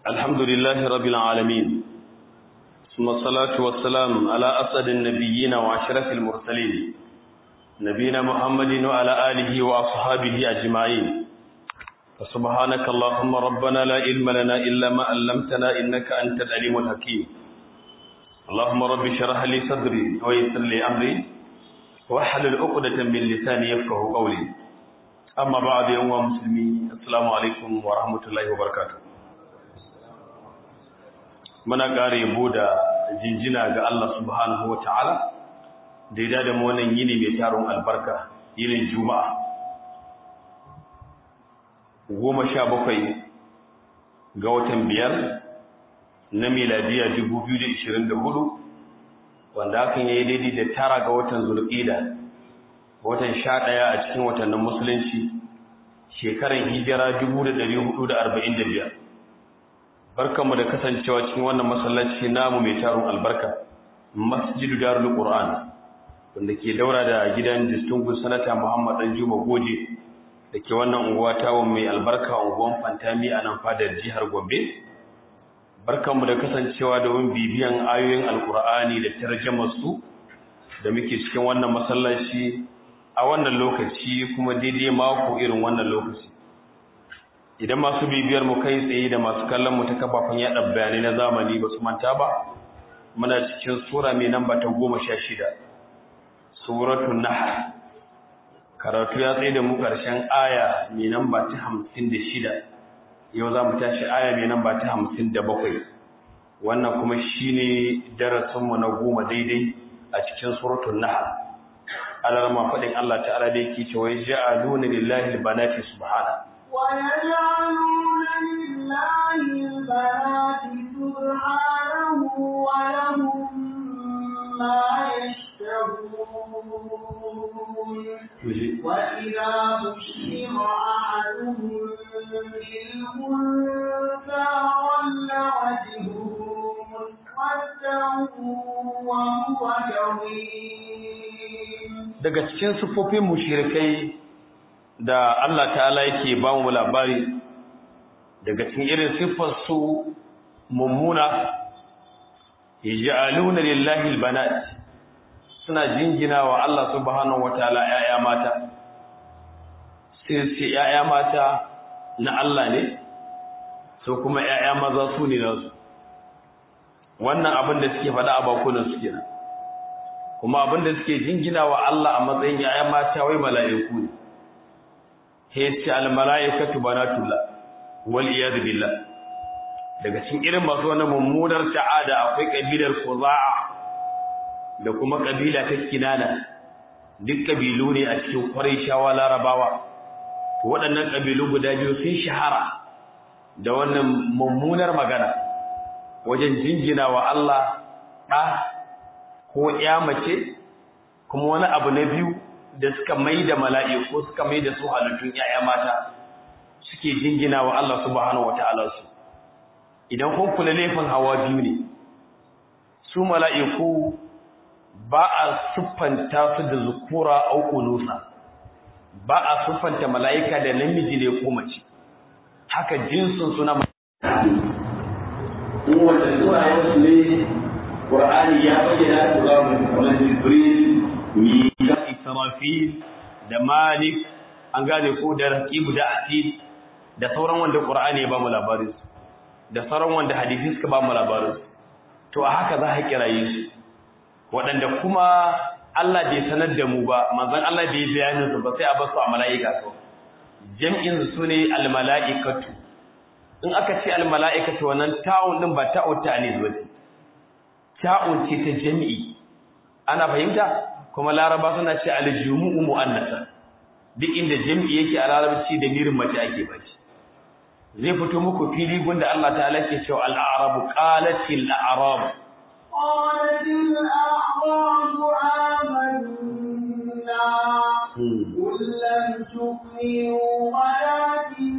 الحمد لله رب العالمين ثم الصلاة والسلام على أسد النبيين وأشرف المرسلين نبينا محمد وعلى آله وأصحابه أجمعين فسبحانك اللهم ربنا لا علم لنا إلا ما علمتنا إنك أنت العليم الحكيم اللهم رب اشرح لي صدري ويسر لي أمري واحلل عقدة من لساني يفقه قولي أما بعد يوم مسلمين السلام عليكم ورحمة الله وبركاته muna ƙara yabo da jinjina ga Allah subhanahu wa ta'ala da ya da mu wannan yini mai taron albarka yinin juma'a goma sha bakwai ga watan biyar na miladiya dubu biyu da ishirin da hudu wanda hakan ya yi daidai da tara ga watan zulƙida watan sha ɗaya a cikin watannin musulunci shekaran hijira dubu da ɗari hudu da arba'in da biyar barkanmu da kasancewa cikin wannan masallaci namu mai taron albarka masjidu darul qur'an wanda ke daura da gidan distinguished sanata Muhammad Dan Juma Goje da ke wannan unguwa tawo mai albarka unguwan Fantami a nan fadar jihar Gombe barkanmu da kasancewa domin bibiyan ayoyin alqur'ani da tarjumar su da muke cikin wannan masallaci a wannan lokaci kuma daidai mako irin wannan lokaci idan masu bibiyar mu kai tsaye da masu kallon mu ta kafafen yada bayanai na zamani ba su manta ba muna cikin sura mai namba ta goma sha shida suratul nahl karatu ya tsaye da mu karshen aya mai namba ta hamsin da shida yau za mu tashi aya mai namba ta hamsin da bakwai wannan kuma shine darasinmu na goma daidai a cikin suratul nahl alarma faɗin Allah ta'ala da yake cewa ja'aluna lillahi albanati subhanahu ويجعلون لله البنات سبحانه ولهم ما يشتهون وإذا بشر أحدهم بالأنثى ظل وجهه مسودا وهو كظيم daga cikin sufofin mushrikai da Allah ta'ala yake ba mu labari daga cikin irin siffar su mummuna yaj'aluna lillahi albanat suna jingina wa Allah subhanahu wataala yaya mata sai sai yaya mata na Allah ne so kuma yaya maza su ne nasu wannan abin da suke faɗa a bakunan su kenan kuma abin da suke jingina wa Allah a matsayin yaya mata wai mala'iku ne hece almala'ikatu banatullah wal iyad billah daga cikin irin masu wannan mummunar ta'ada akwai kabilar Khuza'a da kuma kabila ta Kinana duk kabilu ne a cikin Qurayshawa Larabawa to waɗannan kabilu guda biyu sun shahara da wannan mummunar magana wajen jinjina wa Allah ɗa ko ƴa mace kuma wani abu na biyu da suka mai da mala'iku suka mai da su halittun ‘ya'ya mata suke jingina wa Allah subhanahu wata'ala su idan kun kula laifin hawa biyu ne su mala'iku ba a siffanta su da zukura auku nusa ba a siffanta mala'ika da namiji ne ko mace haka jinsin suna wanda suna yawansu ne ƙur'ani ya bayyana su za mu kamar jibril mika israfil da malik an gane ko da raqibu da atid da sauran wanda qur'ani ya ba mu labarin da sauran wanda hadisi suka ba mu labarin to a haka za ka kiraye su waɗanda kuma Allah bai sanar da mu ba manzon Allah bai bayanin su ba sai a basu a mala'ika to jam'in su ne al mala'ikatu in aka ce al mala'ikatu wannan ta'un din ba ta'u ta'anis ba ta'un ce ta jami'i ana fahimta kuma laraba suna ce aljumu'u mu'annasa duk inda jami'i yake a larabci da mirin mace ake bace zai fito muku fili gunda Allah ta'ala ke cewa al-a'rabu qalatil a'rab qalatil a'rabu amanna qul lam tu'minu walakin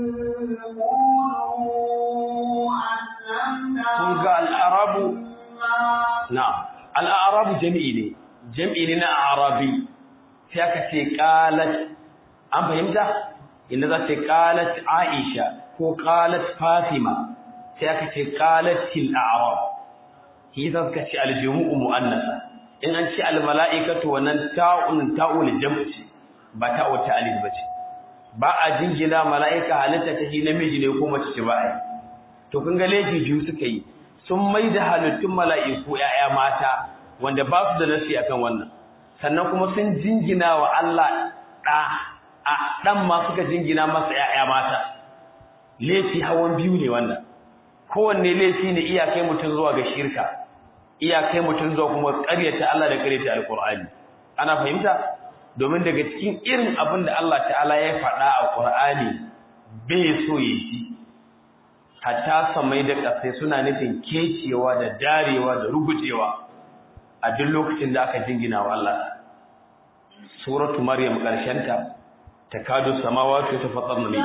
qulu aslamna kun ga al-a'rabu na'am al-a'rabu jami'i ne jam'i ne na arabi sai aka ce qalat an fahimta inda za ta qalat aisha ko qalat fatima sai aka ce qalatil a'rab shi yasa suka ce aljumu'u mu'annasa in an ce almala'ikatu wannan ta'un ta'ul jam'i ba ta'u ta'alil bace ba a jingina mala'ika halitta ta shi namiji ne ko mace ce ba ai to kun ga laifi biyu suka yi sun mai da halittun mala'iku ‘ya'ya mata wanda ba su da nasi akan wannan sannan kuma sun jingina wa Allah ɗa a ɗan ma suka jingina masa ‘ya'ya mata laifi hawan biyu ne wannan kowanne laifi ne iyakai mutum zuwa ga shirka iyakai mutum zuwa kuma ƙaryata Allah da ƙaryata alƙur'ani ana fahimta domin daga cikin irin abin da Allah ta'ala ya faɗa a ƙur'ani bai so ya ji hatta samai da ƙasai suna nufin kecewa da darewa da rugujewa a duk lokacin da aka jingina wa Allah suratu maryam ƙarshenta takadu samawati tafattarna min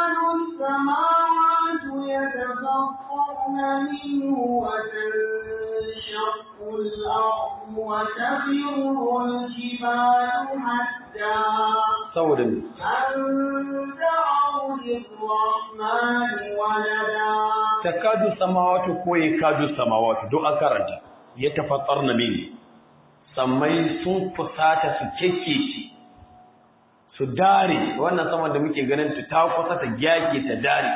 تكاد السماوات يتفطرن منه وتنشق الأرض وتخر الجبال حتى saboda me أن دعوا للرحمن ولدا takadu samawati ko yakadu samawati duk an karanta yatafattarna min sammai sun fusata su kekkece su dare wannan saman da muke ganin ta ta kusa ta gyake ta dare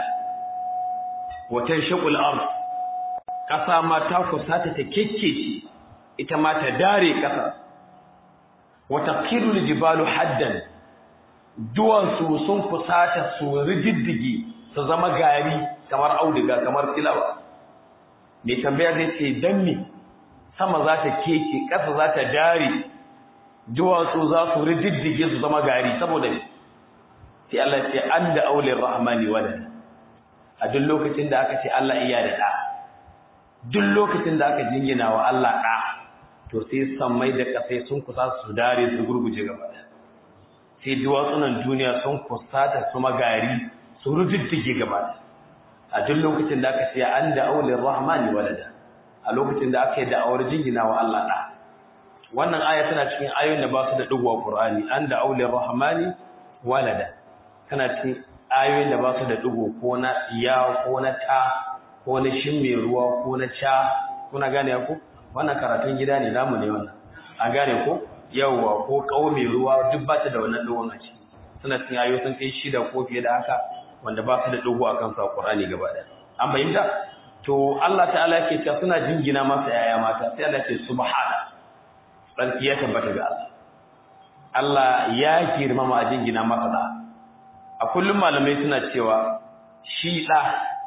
watan shaqul ard kasa ma ta kusa ta ta kekkece ita ma ta dare kasa wata qirul jibalu haddan duwan su sun kusata su rididdige su zama gari kamar auduga kamar tilawa mai tambaya zai ce dan me sama za ta keke ƙasa za ta dare duwatsu za su rididdige su zama gari saboda me sai Allah ce an da aulin rahmani walad a duk lokacin da aka ce Allah iya da ɗa duk lokacin da aka jingina wa Allah ɗa to sai sammai da ƙasai sun kusa su dare su gurguje gaba ɗaya sai duwatsunan duniya sun kusa ta su magari su rididdige gaba ɗaya a duk lokacin da aka ce an da aulin rahmani walada a lokacin da aka yi da'awar jingina wa Allah ɗa wannan aya tana cikin ayoyin da ba su da ɗigo a Qur'ani an da aulin rahmani walada tana cikin ayoyin da ba su da ɗigo ko na ya ko na ta ko na shin mai ruwa ko na ca kuna gane ku wannan karatun gida ne namu ne wannan an gane ko yawwa ko kawo mai ruwa duk ba ta da wannan ɗigon a ciki suna cikin ayoyi sun kai shida ko fiye da haka wanda ba su da ɗigo a kansu a Qur'ani gaba ɗaya an fahimta to Allah ta'ala yake cewa suna jingina masa yaya mata sai Allah ce subhana sarki ya tabbata ga Allah Allah ya girmama a jingina masa da a kullum malamai suna cewa shi da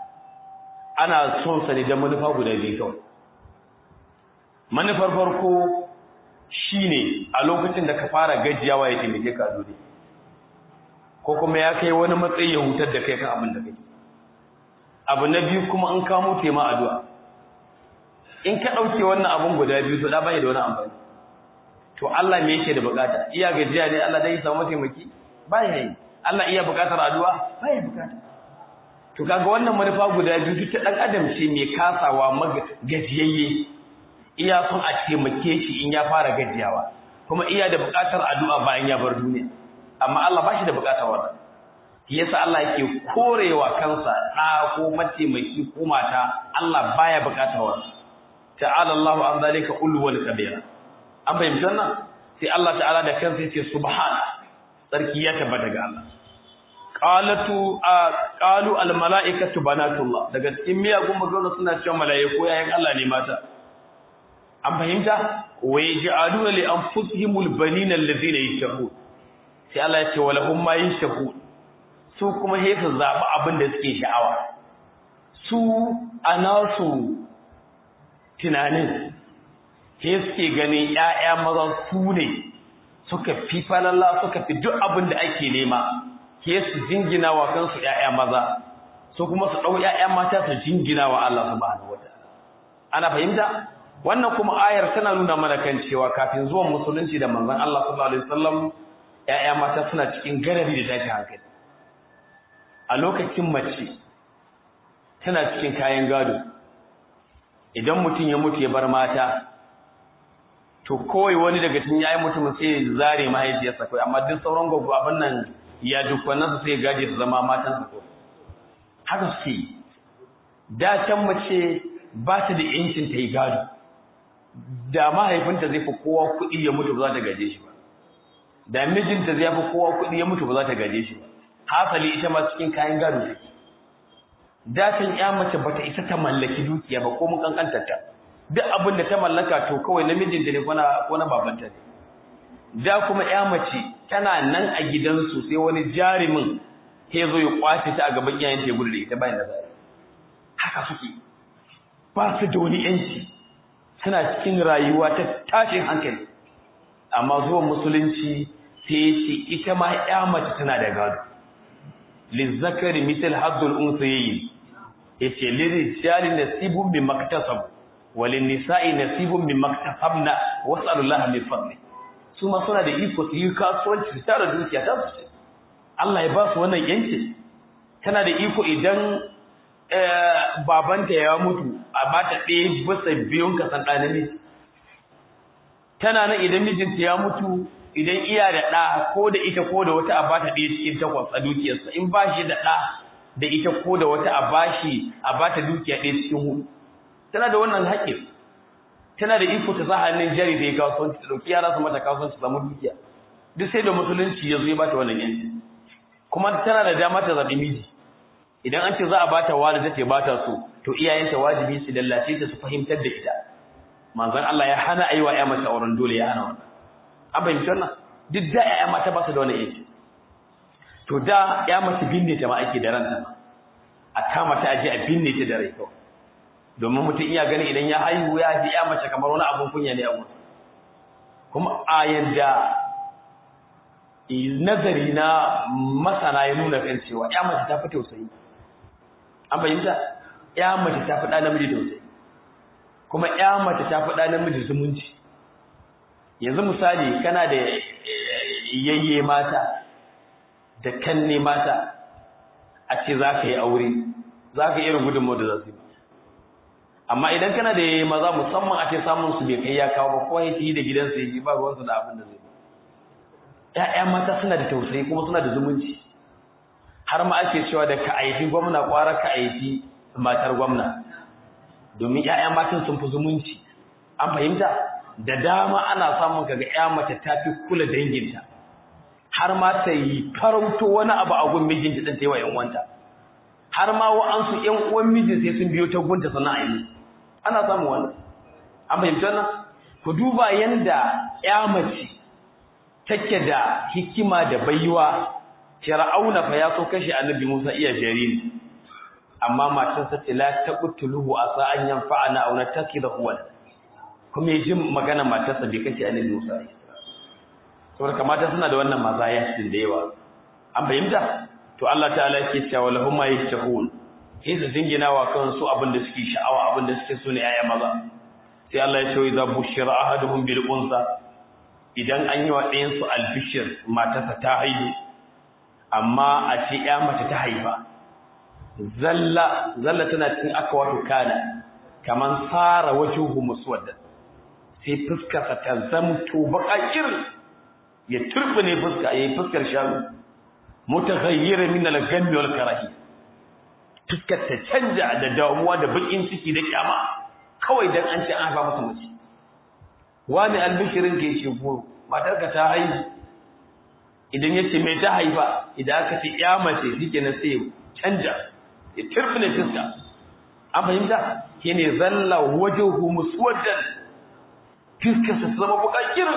ana son sa ne da manufa guda biyu kawai manufar farko shine a lokacin da ka fara gajiyawa ya taimake ka a duniya ko kuma ya kai wani matsayi ya hutar da kai kan abin da kake abu na biyu kuma an kamo tema addu'a in ka dauke wannan abun guda biyu to da bai da wani amfani to Allah me yake da bukata iya gajiya ne Allah dai ya samu taimaki baya yi Allah iya bukatar addu'a baya bukata to kaga wannan manufa guda biyu duk ta dan adam ce mai kasawa gajiyayye iya son a taimake shi in ya fara gajiyawa kuma iya da bukatar addu'a bayan ya bar duniya amma Allah ba shi da bukatar wannan yasa Allah yake korewa kansa da ko mataimaki ko mata Allah baya bukatar wannan ta'ala Allahu an zalika ulwal kabira an fahimci wannan sai Allah ta'ala da kansa yace subhana sarki ya tabbata ga Allah qalatu qalu al malaikatu banatullah daga cikin miyagun magana suna cewa malaiku yayin Allah ne mata an fahimta wa yaj'aluna li anfusihimul banina alladhina yashhud sai Allah ya ce walahum ma yashhud su kuma sai su zaɓi abin da suke sha'awa su a nasu tunanin sai suke ganin ‘ya'ya maza su ne suka fi falalla suka fi duk abin da ake nema ke su jingina wa kansu ‘ya'ya maza su kuma su ɗau ‘ya'ya mata su jingina wa Allah subhanahu wa ta'ala ana fahimta wannan kuma ayar tana nuna mana kan cewa kafin zuwan musulunci da manzon Allah sallallahu alaihi wasallam ‘ya'ya mata suna cikin garari da tashin hankali a lokacin mace tana cikin kayan gado idan mutum ya mutu ya bar mata to kawai wani daga cikin yayin mutumin sai ya zare mahaifiyarsa kai amma duk sauran gogo abin nan ya dukkanin su sai ya gaje su zama matan su ko haka suke da can mace ba ta da yancin ta yi gado da mahaifinta zai fi kowa kuɗi ya mutu ba za ta gaje shi ba da mijinta zai fi kowa kuɗi ya mutu ba za ta gaje shi ba hasali ita ma cikin kayan gado take da can ya mace bata isa ta mallaki dukiya ba ko mun kankantar ta duk abin da ta mallaka to kawai namijinta ne ko na ko na babanta ne da kuma ya mace tana nan a gidansu sai wani jarumin ya zo ya kwace ta a gaban iyayenta ya gudu da ita bayan da zai haka suke ba su da wani yanci suna cikin rayuwa ta tashin hankali amma zuwan musulunci sai ya ce ita ma ya mace tana da gado lizzakari misal haddul unsayayi yace lirijali nasibun min maktasab walin nisa'i nasibun min maktasabna was'alullaha min fadli su ma suna da iko su yi kasuwanci su tara dukiya ta su Allah ya ba su wannan yanci tana da iko idan babanta ya mutu a ba ta ɗaya bisa biyun kasan ɗanami tana nan idan mijinta ya mutu idan iya da ɗa ko da ita ko da wata a ba ta ɗaya cikin takwas a dukiyarsa in ba shi da ɗa da ita ko da wata a ba shi a ba ta dukiya ɗaya cikin hudu tana da wannan haƙƙin tana da iko ta sa hannun jari da ya kasuwanci ta ɗauki yara su mata kasuwanci samu dukiya duk sai da musulunci ya zo ya ba ta wannan yanci kuma tana da dama ta zaɓi miji idan an ce za a bata wani tace bata so to iyayenta wajibi su lallace ta su fahimtar da ita manzon Allah ya hana aiwa ya mata auren dole ya hana wannan an fahimci wannan duk da ya mata ba su da wannan yanci to da ya mace binne ta ma ake da ranta ma a kama ta aje a binne ta da rai kawai domin mutum iya gani idan ya haihu ya ji ya mace kamar wani abun kunya ne a wurin kuma a yanda nazari na masana ya nuna kan cewa ya mace ta fi tausayi an fahimta ya mace ta fi ɗa namiji tausayi kuma ya mace ta fi ɗa namiji zumunci yanzu misali kana da yayye mata da kanne mata a ce za ka yi aure za ka irin gudunmu da za su yi amma idan kana da yayye maza musamman a ce samun su bai kai ya kawo ba ko ya yi da gidansa ya ji ba ruwansu da abin da zai ‘ya'ya mata suna da tausayi kuma suna da zumunci har ma ake cewa da ka aifi gwamna kwara ka aifi matar gwamna domin ‘ya'ya matan sun fi zumunci an fahimta da dama ana samun kaga ‘ya mace ta fi kula danginta har ma ta yi farauto wani abu a gun mijinta ɗin ta yi wa ‘yan uwanta har ma wa'ansu ‘yan uwan mijin sai sun biyo ta gunta sannan a yi ana samun wannan an fahimta nan ku duba yanda ‘ya mace take da hikima da baiwa Fir'auna fa ya so kashe Annabi Musa iya jariri amma matarsa ce la taqtuluhu asa an yanfa'ana aw natakidahu wal kuma yaji magana matarsa bai kashe Annabi Musa saboda kamata suna da wannan mazaya cikin da yawa an fahimta to Allah ta'ala yake cewa lahum ma yashahun sai su dingina wa kansu abin da suke sha'awa abin da suke so ne ayya maza sai Allah ya ce idza bushira ahaduhum bil unsa idan an yi wa ɗayansu albishir matarsa ta haihu amma a ce ya mace ta haifa zalla zalla tana cikin aka wato kana kaman fara wajuhu muswadda sai fuskarsa ta zamto baƙaƙir ya turbine fuska yayi fuskar shanu mutaghayyir min al-ghammi wal karahi fuskar ta canja da damuwa da bakin ciki da kyama kawai dan an ce an haifa masa mace wani albishirin ke ce ko matarka ta haihu idan ya ce mai ta haifa idan aka ce ya mace shike na sai canja ya turbine fuska an fahimta shine zalla wajhu muswaddan fiskarsa ta zama bukakir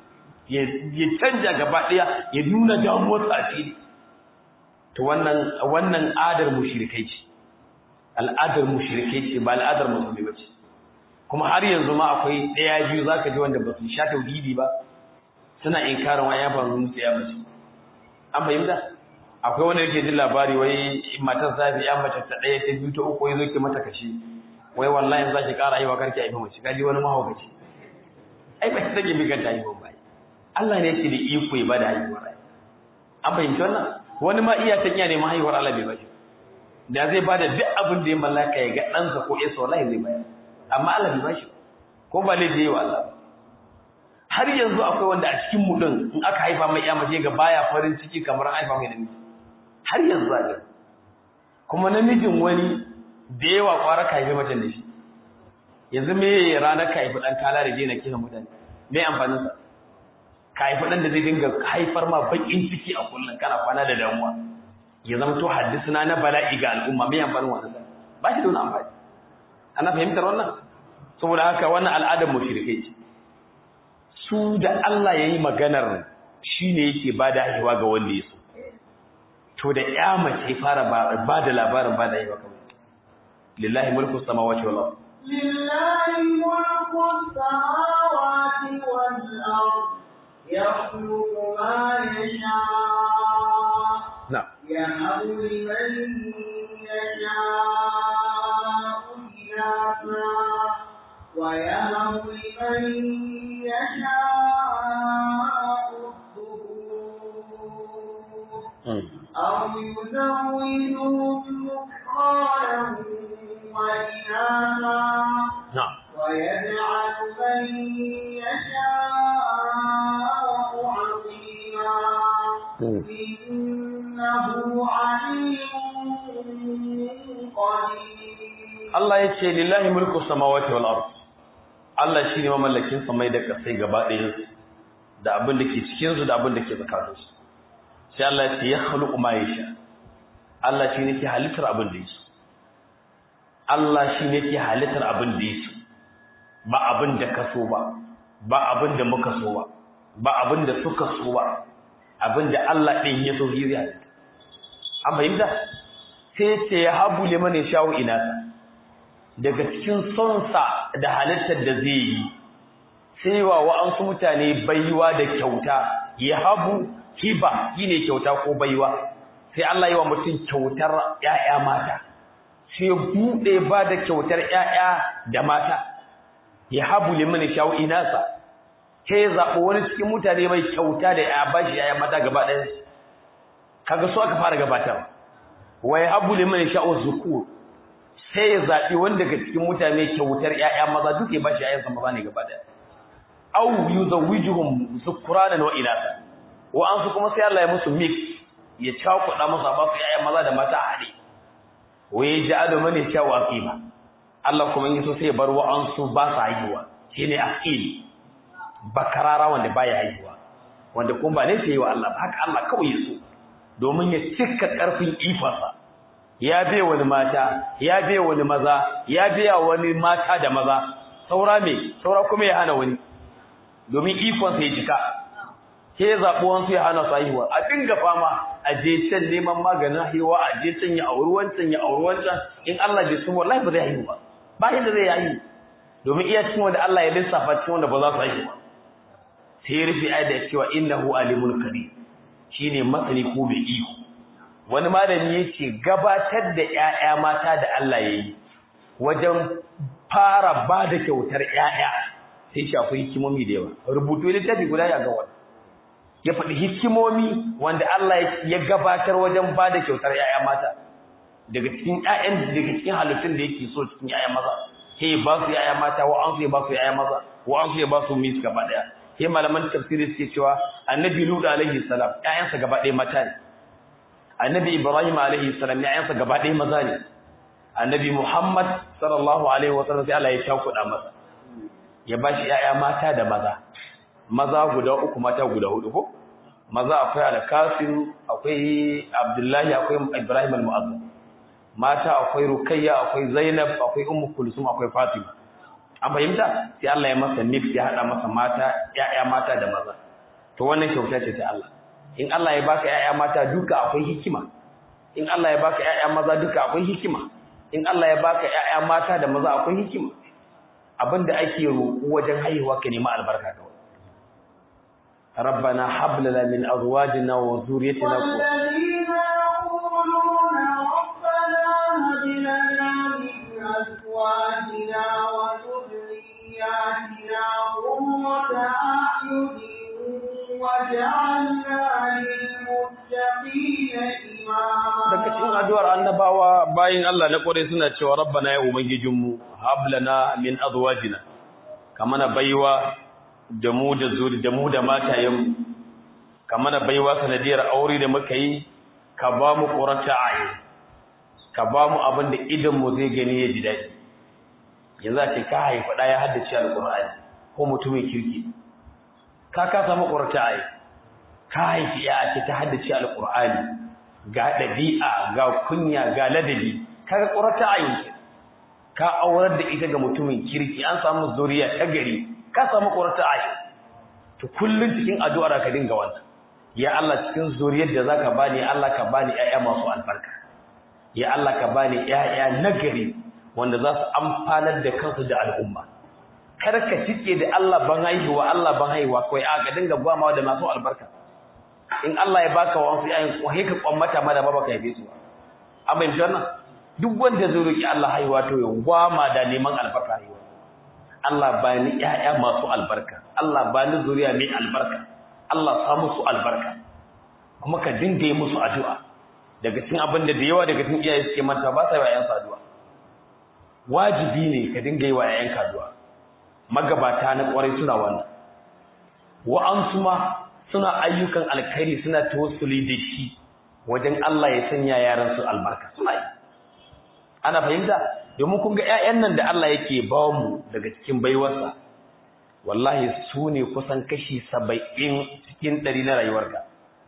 ya canja gaba daya ya nuna damuwar tsafiri to wannan wannan adar mushrikai ce al'adar mushrikai ce ba al'adar musulmi ba ce kuma har yanzu ma akwai daya biyu zaka ji wanda ba su sha tauhidi ba suna inkarin wani ya faru musu ya mace an fahimta akwai wanda yake jin labari wai matar safi ya mace ta daya ta biyu ta uku yazo ki mata kashi wai wallahi za ki kara aiwa karki aifa mace kaji wani mahaukaci ai ba ki take bi kanta aiwa ba Allah ne yake da iko ya bada haihuwar rai an fahimci wannan wani ma iya ta iya neman haihuwar Allah bai bashi da zai bada duk abin da ya mallaka ya ga ɗansa ko yasa wallahi zai bayar amma Allah bai bashi ko ba laifi yayi wa Allah har yanzu akwai wanda a cikin mu din in aka haifa mai iya mace ga baya farin ciki kamar an haifa mai namiji har yanzu zaka kuma namijin wani da yawa kwara ka haifi macen da shi yanzu me ranar ka haifi ɗan kala da je na kisan mutane me amfaninsa ka haifi ɗan da zai dinga haifar ma baƙin ciki a kullum kana kwana da damuwa ya zama to haddisuna na bala'i ga al'umma me amfanin wannan sa ba shi da wani amfani ana fahimtar wannan saboda haka wannan al'adar mushrikai ce su da Allah yayi maganar shine yake bada haihuwa ga wanda ya so to da ya mace fara ba da labarin ba da haihuwa kamar lillahi mulku samawati wal ardh لله ملك السماوات والأرض يخلق ما يشاء نعم يهب لمن يشاء إناثا ويهب لمن يشاء الذكور أو يزوجهم ذكرانا وإناثا نعم ويجعل من يشاء عقيما إنه عليم قدير Allah ya ce lillahi mulku samawati wal ard Allah shine mamallakin samai da kasai gaba ɗayan su da abin da ke cikin su da abin da ke tsakanin su sai Allah ya ce ya khluqu ma yasha Allah shine ke halittar abin da yake Allah shine ke halittar abin da yake ba abin da ka so ba ba abin da muka so ba ba abin da suka so ba abin da Allah ɗin ya so zai halitta an fahimta sai ce ya habu liman ya shawo inasa daga cikin sonsa da halittar da zai yi sai wa wa'ansu mutane baiwa da kyauta ya habu hiba shine kyauta ko baiwa sai Allah yi wa mutum kyautar ƴaƴa mata sai bude ba da kyautar ƴaƴa da mata ya habu liman shawo inasa sai ya zaɓi wani cikin mutane mai kyauta da ya bashi ƴaƴa mata gaba ɗaya kaga so aka fara gabatar wa ya habu liman shawo zukur sai ya zaɓi wanda daga cikin mutane kyautar ‘ya'ya maza duk ya bashi ‘ya'yansa maza ne gaba ɗaya. Au yi zawujuhun zukuranan wa inasa, wa'ansu kuma sai Allah ya musu mix ya cakuɗa musu ba su ‘ya'ya maza da mata a haɗe. Wai ya ji ado mane kyawu a ƙima. Allah kuma yi so sai ya bar wa'ansu ba su haihuwa, shi ne a bakarara wanda ba ya haihuwa. Wanda kuma ba ne sai yi wa Allah ba, haka Allah kawai ya so, domin ya cika ƙarfin ifansa. ya biya wani mata ya biya wani maza ya biya wani mata da maza saura me saura kuma ya hana wani domin ikon sai jika ke zaɓi wansu ya hana su haihuwa a dinga fama a je can neman maganin haihuwa a je can ya auri wancan ya auri wancan in Allah bai sun wallahi ba zai haihu ba ba yadda zai haihu domin iya cikin wanda Allah ya lissafa cikin wanda ba za su haihu ba sai ya rufe ayat da cewa innahu alimul kadir shine masani ko bai iko wani malami yake gabatar da ƴaƴa mata da Allah yayi wajen fara ba da kyautar ƴaƴa sai shi akwai hikimomi da yawa rubutu littafi guda ya ga wani ya faɗi hikimomi wanda Allah ya gabatar wajen ba da kyautar ƴaƴa mata daga cikin ƴaƴan daga cikin halittun da yake so cikin ƴaƴa maza sai ba su ƴaƴa mata wa an su ya ba su ƴaƴa maza wa an su ya ba su mis gaba daya sai malaman tafsiri suke cewa annabi lut alaihi salam ƴaƴansa gaba ɗaya mata ne annabi ibrahim alaihi salam ƴaƴansa gaba ɗaya maza ne annabi muhammad sallallahu alaihi wasallam sai Allah ya takuda masa ya bashi ƴaƴa mata da maza maza guda uku mata guda hudu ko maza akwai al-qasim akwai abdullahi akwai ibrahim al-mu'azzam mata akwai rukayya akwai zainab akwai ummu kulsum akwai fatima an fahimta sai Allah ya masa mix ya hada masa mata ƴaƴa mata da maza to wannan kyauta ce ta Allah in Allah ya baka ƴaƴa mata duka akwai hikima in Allah ya baka ƴaƴa maza duka akwai hikima in Allah ya baka ƴaƴa mata da maza akwai hikima abinda ake roƙo wajen haihuwa ka nemi albarka kawai ربنا هب لنا من ازواجنا وذريتنا والذين يقولون ربنا هب لنا من ازواجنا وذرياتنا قرة اعين وجعلنا للمتقين daga cikin إماما addu'ar annabawa bayin Allah na kore suna cewa rabbana ya ubangijinmu hab lana min azwajina kamana baiwa da mu da zuri da mu da matayen kamana baiwa sanadiyar aure da muka yi ka ba mu qurata ayi ka ba mu abin da idan mu zai gani ya ji daɗi yanzu a ce ka haifa ɗaya haddace alƙur'ani ko mutumin kirki ka ka samu ƙurta ai ka haifi ya ce ta haddace alƙur'ani ga ɗabi'a ga kunya ga ladabi kaga ƙurta ai ka aurar da ita ga mutumin kirki an samu zuriya ta gari ka samu ƙurta ai to kullun cikin addu'ar ka dinga wannan ya Allah cikin zuriyar da zaka bani Allah ka bani ƴaƴa masu albarka ya Allah ka bani ƴaƴa nagari wanda za su amfanar da kansu da al'umma kar ka cike da Allah ban haihuwa Allah ban haihuwa kai a ka dinga gwamawa da masu albarka in Allah ya baka wa wasu ƴaƴan ko ka kwammata ma da ba baka haife su amma in janna duk wanda zai roki Allah haihuwa to ya gwama da neman albarka haihuwa Allah bani ƴaƴa masu albarka Allah bani zuriya mai albarka Allah sa musu albarka kuma ka dinga yi musu addu'a daga cikin abin da da yawa daga cikin iyaye suke manta ba sa yi wa ƴaƴansu addu'a wajibi ne ka dinga yi wa ƴaƴanka addu'a magabata na ƙwarai suna wannan wa'ansu ma suna ayyukan alkhairi suna tawassuli da shi wajen Allah ya sanya yaran su albarka suna yi ana fahimta domin kun ga ƴaƴan nan da Allah yake ba mu daga cikin baiwarsa wallahi su ne kusan kashi saba'in cikin ɗari na rayuwarka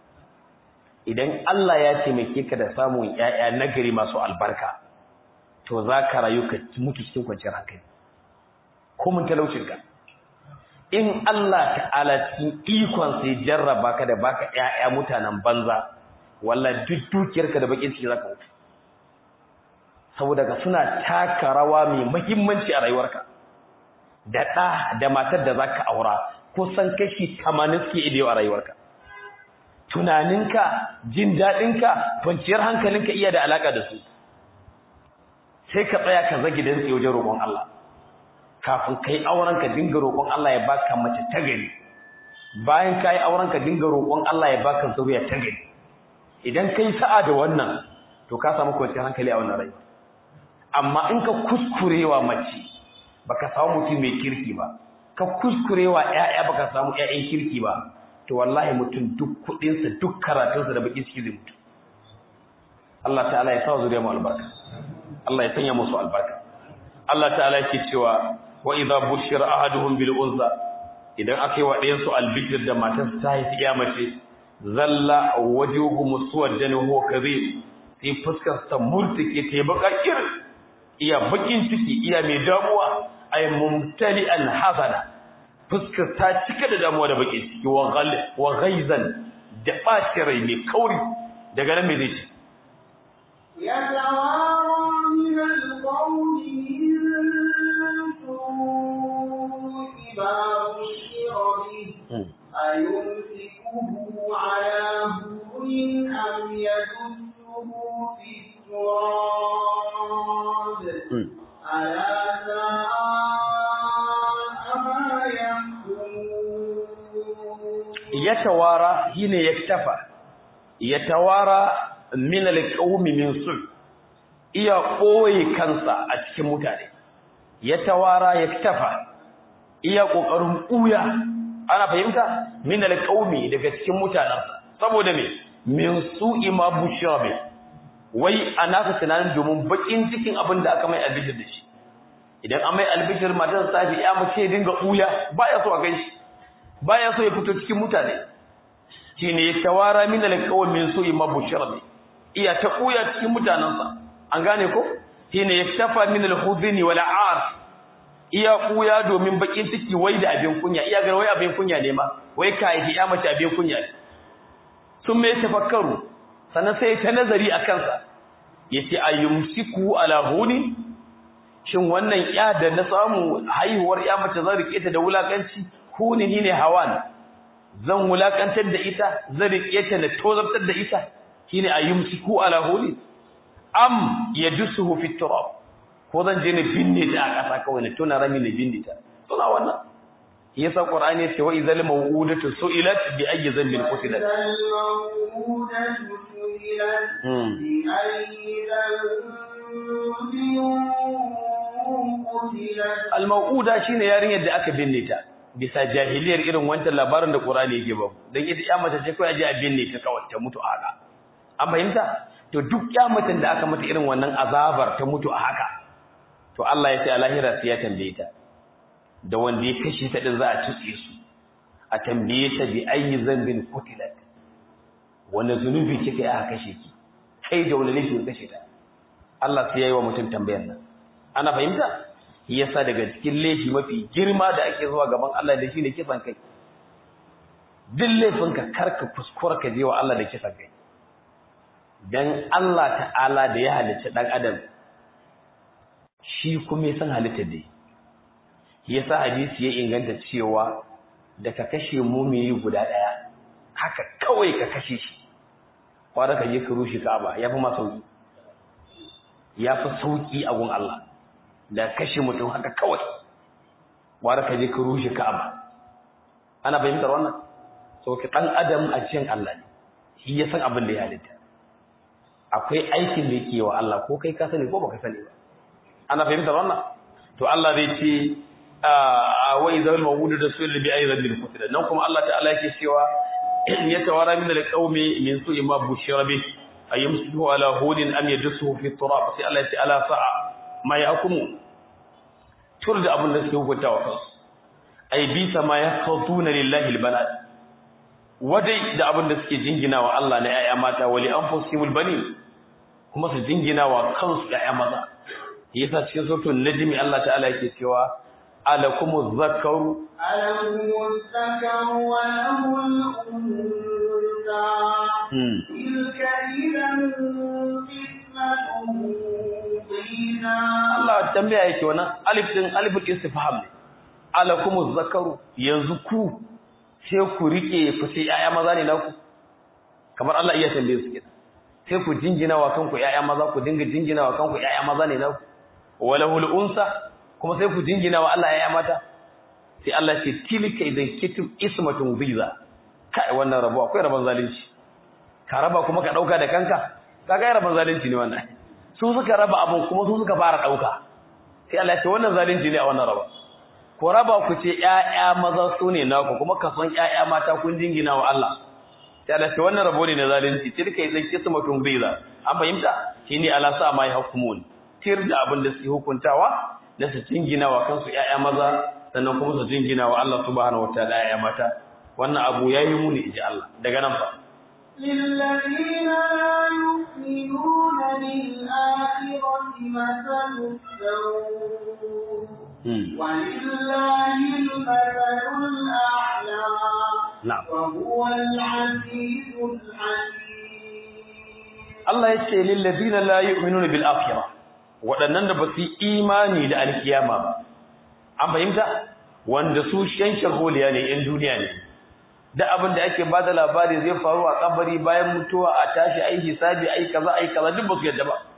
idan Allah ya taimake ka da samun ‘ya'ya nagari masu albarka to za ka rayu ka mutu cikin kwanciyar hankali ko mun talaucinka in Allah ta'ala cikin ikon sai jarraba ka da baka ‘ya'ya mutanen banza wallahi duk dukiyarka da bakin ciki za ka mutu saboda ka suna taka rawa mai muhimmanci a rayuwarka da ɗa da matar da za ka aura kusan kashi tamanin suke idewa a rayuwarka tunaninka jin daɗinka kwanciyar hankalinka iya da alaƙa da su sai ka tsaya ka zagi don tsaye wajen roƙon Allah kafin ka yi auren ka dinga roƙon Allah ya baka mace ta gari bayan ka yi auren ka dinga roƙon Allah ya baka zuriya ta gari idan ka yi sa'a da wannan to ka samu kwanciyar hankali a wannan rayuwa amma in ka kuskurewa mace baka samu mutum mai kirki ba ka kuskurewa ƴaƴa baka samu ƴaƴan kirki ba to wallahi mutum duk kuɗin sa duk karatun sa da baki ciki zai mutu Allah ta'ala ya sa zuriya mu albarka Allah ya sanya musu albarka Allah ta'ala yake cewa wa idza bushira ahaduhum bil unza idan aka yi wa ɗayan su albishir da matar ta haifi ya mace zalla wajuhu muswaddan huwa kadhib sai fuskar ta murtike ta bakakir iya bakin ciki iya mai damuwa ay mumtali'an hazana fuskar ta cika da damuwa da bakin ciki wa ghal wa ghaizan da ɓaci rai mai kauri daga nan me zai ci يتوارى من القوم من سوء ما بشر به أيمسكه على هون أم يدسه في التراب ألا ساء ما يحكمون yatawara shine yaktafa yatawara min alqawmi min su iya koyi kansa a cikin mutane yatawara yaktafa iya kokarin kuya ana fahimta min alqawmi daga cikin mutanen saboda me min su'i ma bushra bi wai anaka tunanin domin bakin cikin abin da aka mai albishir da shi idan an mai albishir matar safi ya mace dinga kuya baya so a ganshi baya so ya fito cikin mutane shine tawara min alqawm min su'i mabushara bi iya ta kuya cikin mutanansa an gane ko shine yaktafa min alhuzni wal aar iya kuya domin bakin ciki wai da abin kunya iya ga wai abin kunya ne ma wai kai ya mace abin kunya ne sun mai tafakkaru sannan sai ta nazari a kansa yace ayyumsiku ala huni shin wannan ya da na samu haihuwar ya mace zan rike ta da wulakanci huni ne hawan zan wulakantar da ita zan rike ta da tozartar da ita shine ayyumsiku ala huli am yadusuhu fi turab ko zan je ne binne ta a ƙasa kawai ne tona rami ne binne ta tuna wannan yasa qur'ani ya ce wa idhal mawudatu su'ilat bi ayyi dhanbin qutilat الموءودة سئلت بأي ذنب قتلت al-mawuda shine yarinyar da aka binne ta bisa jahiliyar irin wancan labarin da qur'ani yake ba dan ita ya mace ce kai aje a binne ta kawai ta mutu a haka an fahimta to duk kyamatin da aka mata irin wannan azabar ta mutu a haka to Allah ya ce a lahira sai ya tambaye ta da wanda ya kashe ta din za a tutse su a tambaye ta bi ayi zambin kutilat wanda zunubi kike aka kashe ki kai da wani laifin kashe ta Allah sai yayi wa mutum tambayar nan ana fahimta yasa daga cikin laifi mafi girma da ake zuwa gaban Allah da shine kisan kai duk laifinka karka kuskura ka je wa Allah da kisan kai dan Allah ta'ala da ya halicci dan adam shi kuma ya san halitta da yasa hadisi ya inganta cewa da ka kashe mumini guda daya haka kawai ka kashe shi kwara ka je ka rushe Ka'aba yafi ma sauki yafi sauki a gun Allah da kashe mutum haka kawai kwara ka je ka rushe Ka'aba ana fahimtar wannan so ka dan adam a cikin Allah ne shi ya san abin da ya halitta akwai aikin da yake wa Allah ko kai ka sani ko baka sani ba ana fahimtar wannan to Allah zai ce wa idhal mawudu da sulli bi ayyadil bil qutl nan kuma Allah ta'ala yake cewa ya tawara min alqaumi min su'i ma bushira bi ayyamsuhu ala hudin am yadsuhu fi turab sai Allah ya ce ala sa'a ma yahkumu tur da abin da suke hukunta wa kansu ay bi sama yaqtuna lillahi albanat wadai da abin da suke jingina wa Allah na ‘ya'ya mata wali an fosimul bani kuma su jingina wa kansu ‘ya'ya maza yasa cikin sautin najimi Allah ta'ala yake cewa alakumu zakaru alakumu zakaru wa lahul unsa tilka idan qismatun dhina Allah tambaya yake wannan alif din aliful istifham ne alakumu zakaru yanzu ku sai ku rike ku sai ƴaƴa maza ne naku kamar Allah iya tambaye su kenan sai ku jingina wa kanku ƴaƴa maza ku dinga jingina wa kanku ƴaƴa maza ne naku walahul unsa kuma sai ku jingina wa Allah ƴaƴa mata sai Allah ce tilka idan kitum ismatun biza kai wannan rabo akwai rabon zalunci ka raba kuma ka dauka da kanka kaga rabon zalunci ne wannan su suka raba abun kuma su suka fara dauka sai Allah ya ce wannan zalunci ne a wannan raba ku raba ku ce ƴaƴa maza su ne naku kuma ka san ƴaƴa mata kun jingina wa Allah sai Allah ce wannan rabo ne na zalunci tilka idan kismatun biza an fahimta shine ala sa mai hukumun tir da abin da su hukuntawa da su jingina wa kansu ƴaƴa maza sannan kuma su jingina wa Allah subhanahu wataala ƴaƴa mata wannan abu yayi muni inji Allah daga nan fa للذين لا يؤمنون بالآخرة مثل السوء ولله المثل الأعلى نعم وهو العزيز الحكيم Allah ya ce lillazina la yu'minuna bil akhirah waɗannan da ba su yi imani da alkiyama ba an fahimta wanda su shanshar holiya ne yan duniya ne da abin da ake bada labari zai faru a kabari bayan mutuwa a tashi ai hisabi ai kaza ai kaza duk ba su yadda ba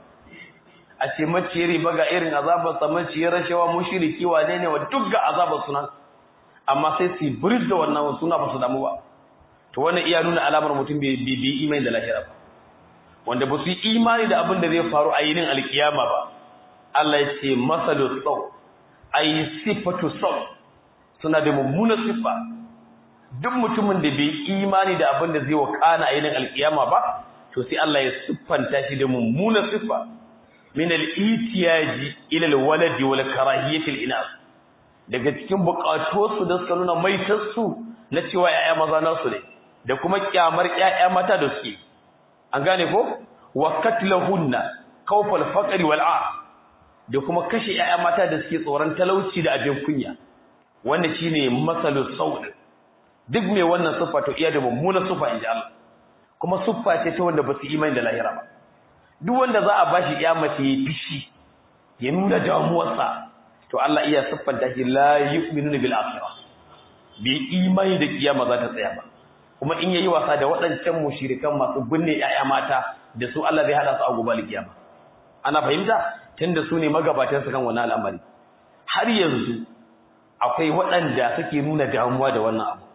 a ce maciyar riba ga irin azabar sa maciyar rashawa mushriki wane ne wa duk ga azabar sunan amma sai su bridge da wannan suna ba su damu ba to wannan iya nuna alamar mutum bai bi imani da lahira ba wanda ba su yi imani da abin da zai faru a yinin alkiyama ba Allah ya ce masalu sau ay sifatu sau suna da mummuna siffa duk mutumin da bai imani da abin da zai wakana a yinin alkiyama ba to sai Allah ya siffanta shi da mummuna siffa min al-itiyaji ila al-waladi wal karahiyati al-inas daga cikin bukatuwarsu da suka nuna maitarsu na cewa ‘ya'ya maza nasu ne da kuma kyamar ‘ya'ya mata da suke an gane ko wa katlahunna kawfal faqri wal a da kuma kashe ‘ya'ya mata da suke tsoron talauci da abin kunya wanda shine masalu saud duk mai wannan siffa to iya da mummunan siffa inji Allah kuma siffa ce ta wanda ba su imani da lahira ba duk wanda za a bashi ya mace ya fishi ya nuna damuwarsa to Allah iya siffanta shi la yu'minu bil akhirah bi imani da kiyama za ta tsaya ba kuma in yayi wasa da waɗancan mushrikan masu binne ƴaƴa mata da su Allah zai hada su a gobe kiyama ana fahimta tunda su ne magabatan su kan wannan al'amari har yanzu akwai waɗanda suke nuna damuwa da wannan abu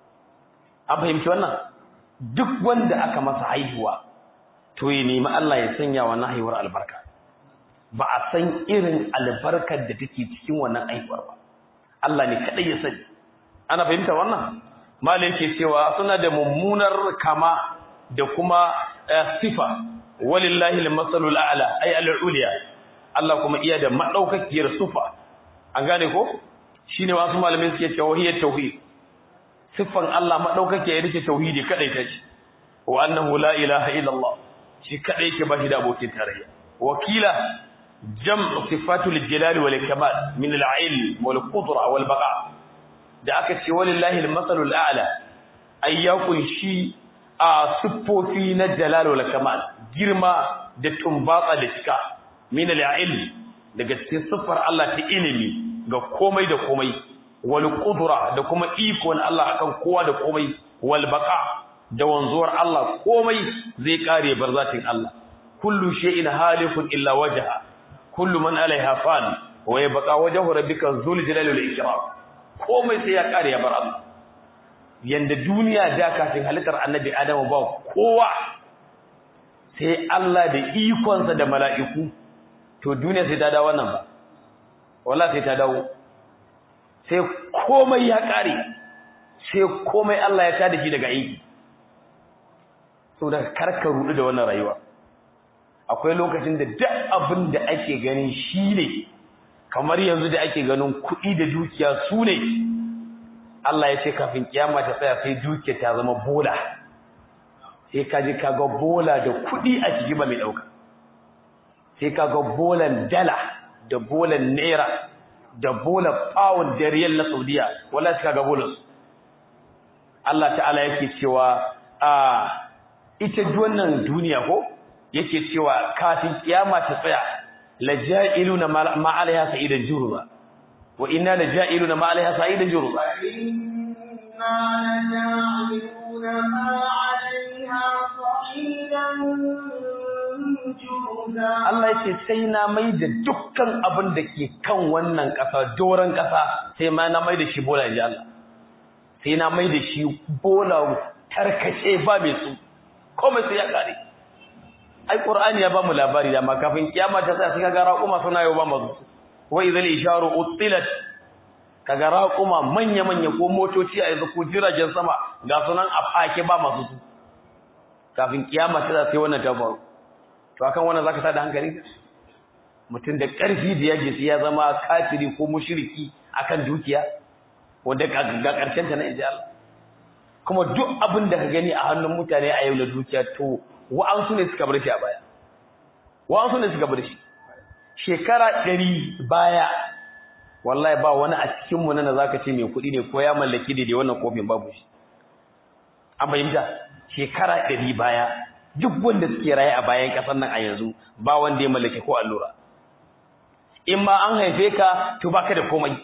an fahimci wannan duk wanda aka masa haihuwa to ya nemi Allah ya sanya wannan haihuwar albarka ba a san irin albarkar da take cikin wannan haihuwar ba Allah ne kadai ya sani ana fahimta wannan malai yake cewa suna da mummunar kama da kuma sifa walillahi al-masalul a'la ay al-ulya Allah kuma iya da madaukakiyar sufa an gane ko shine wasu malamin suke cewa hiya tauhid siffan Allah madaukakiyar ita tauhidi kadai take wa annahu la ilaha illa Allah shi kadai yake bashi da abokin tarayya wakila jam'u sifatul jalali wal kamal min al-ilm wal qudra wal baqa da aka ce walillahi al-masalul a'la ayyakun shi a siffofi na jalal wal kamal girma da tumbatsa da cika min al-ilm daga cikin siffar Allah ta ilimi ga komai da komai wal qudra da kuma iko na Allah akan kowa da komai wal baqa da wanzuwar Allah komai zai kare barzatin Allah kullu shay'in halikun illa wajha kullu man alaiha fan wa yabqa wajhu rabbika dhul jalali wal ikram komai sai ya kare ya bar Allah yanda duniya da kafin halittar annabi Adamu ba kowa sai Allah da ikonsa da mala'iku to duniya sai ta dawo wannan ba wallahi sai ta dawo sai komai ya kare sai komai Allah ya tada shi daga aiki saboda karka rudu da wannan rayuwa akwai lokacin da duk abin da ake ganin shi ne kamar yanzu da ake ganin kuɗi da dukiya su ne Allah ya ce kafin kiyama ta tsaya sai dukiya ta zama bola sai ka ji kaga bola da kuɗi a ciki ba mai ɗauka sai kaga bolan dala da bolan naira da bolan pound da riyal na saudiya wala sai kaga bolan Allah ta'ala yake cewa a ita wannan duniya ko yake cewa kafin kiyama ta tsaya laja'iluna ma 'alayha sa'idan jurza wa inna laja'iluna ma 'alayha sa'idan jurza inna laja'iluna ma 'alayha sa'idan jurza Allah yake sai na mai da dukkan abin da ke kan wannan ƙasa doron ƙasa sai ma na mai da shi bola ji Allah sai na mai da shi bola tarkace ba mai su komai sai ya kare ai qur'ani ya bamu labari da ma kafin kiyama ta sai kaga raquma suna yau ba mazu wa idhal isharu utilat kaga raquma manya manya ko motoci a yanzu ko jiragen sama ga sunan a fake ba masu su kafin kiyama ta sai wannan ta faru to akan wannan zaka tada hankali mutum da karfi da yaji sai ya zama kafiri ko mushriki akan dukiya wanda ga karshen ta na inji Allah kuma duk abin da ka gani a hannun mutane a yau na dukiya to wa'ansu ne suka bar shi a baya wa'ansu ne suka bar shi shekara ɗari baya wallahi ba wani a cikin mu nan zaka ce mai kuɗi ne ko ya mallaki daidai wannan kofin babu shi an fahimta shekara ɗari baya duk wanda suke raye a bayan ƙasar nan a yanzu ba wanda ya mallaki ko allura in ma an haife ka to baka da komai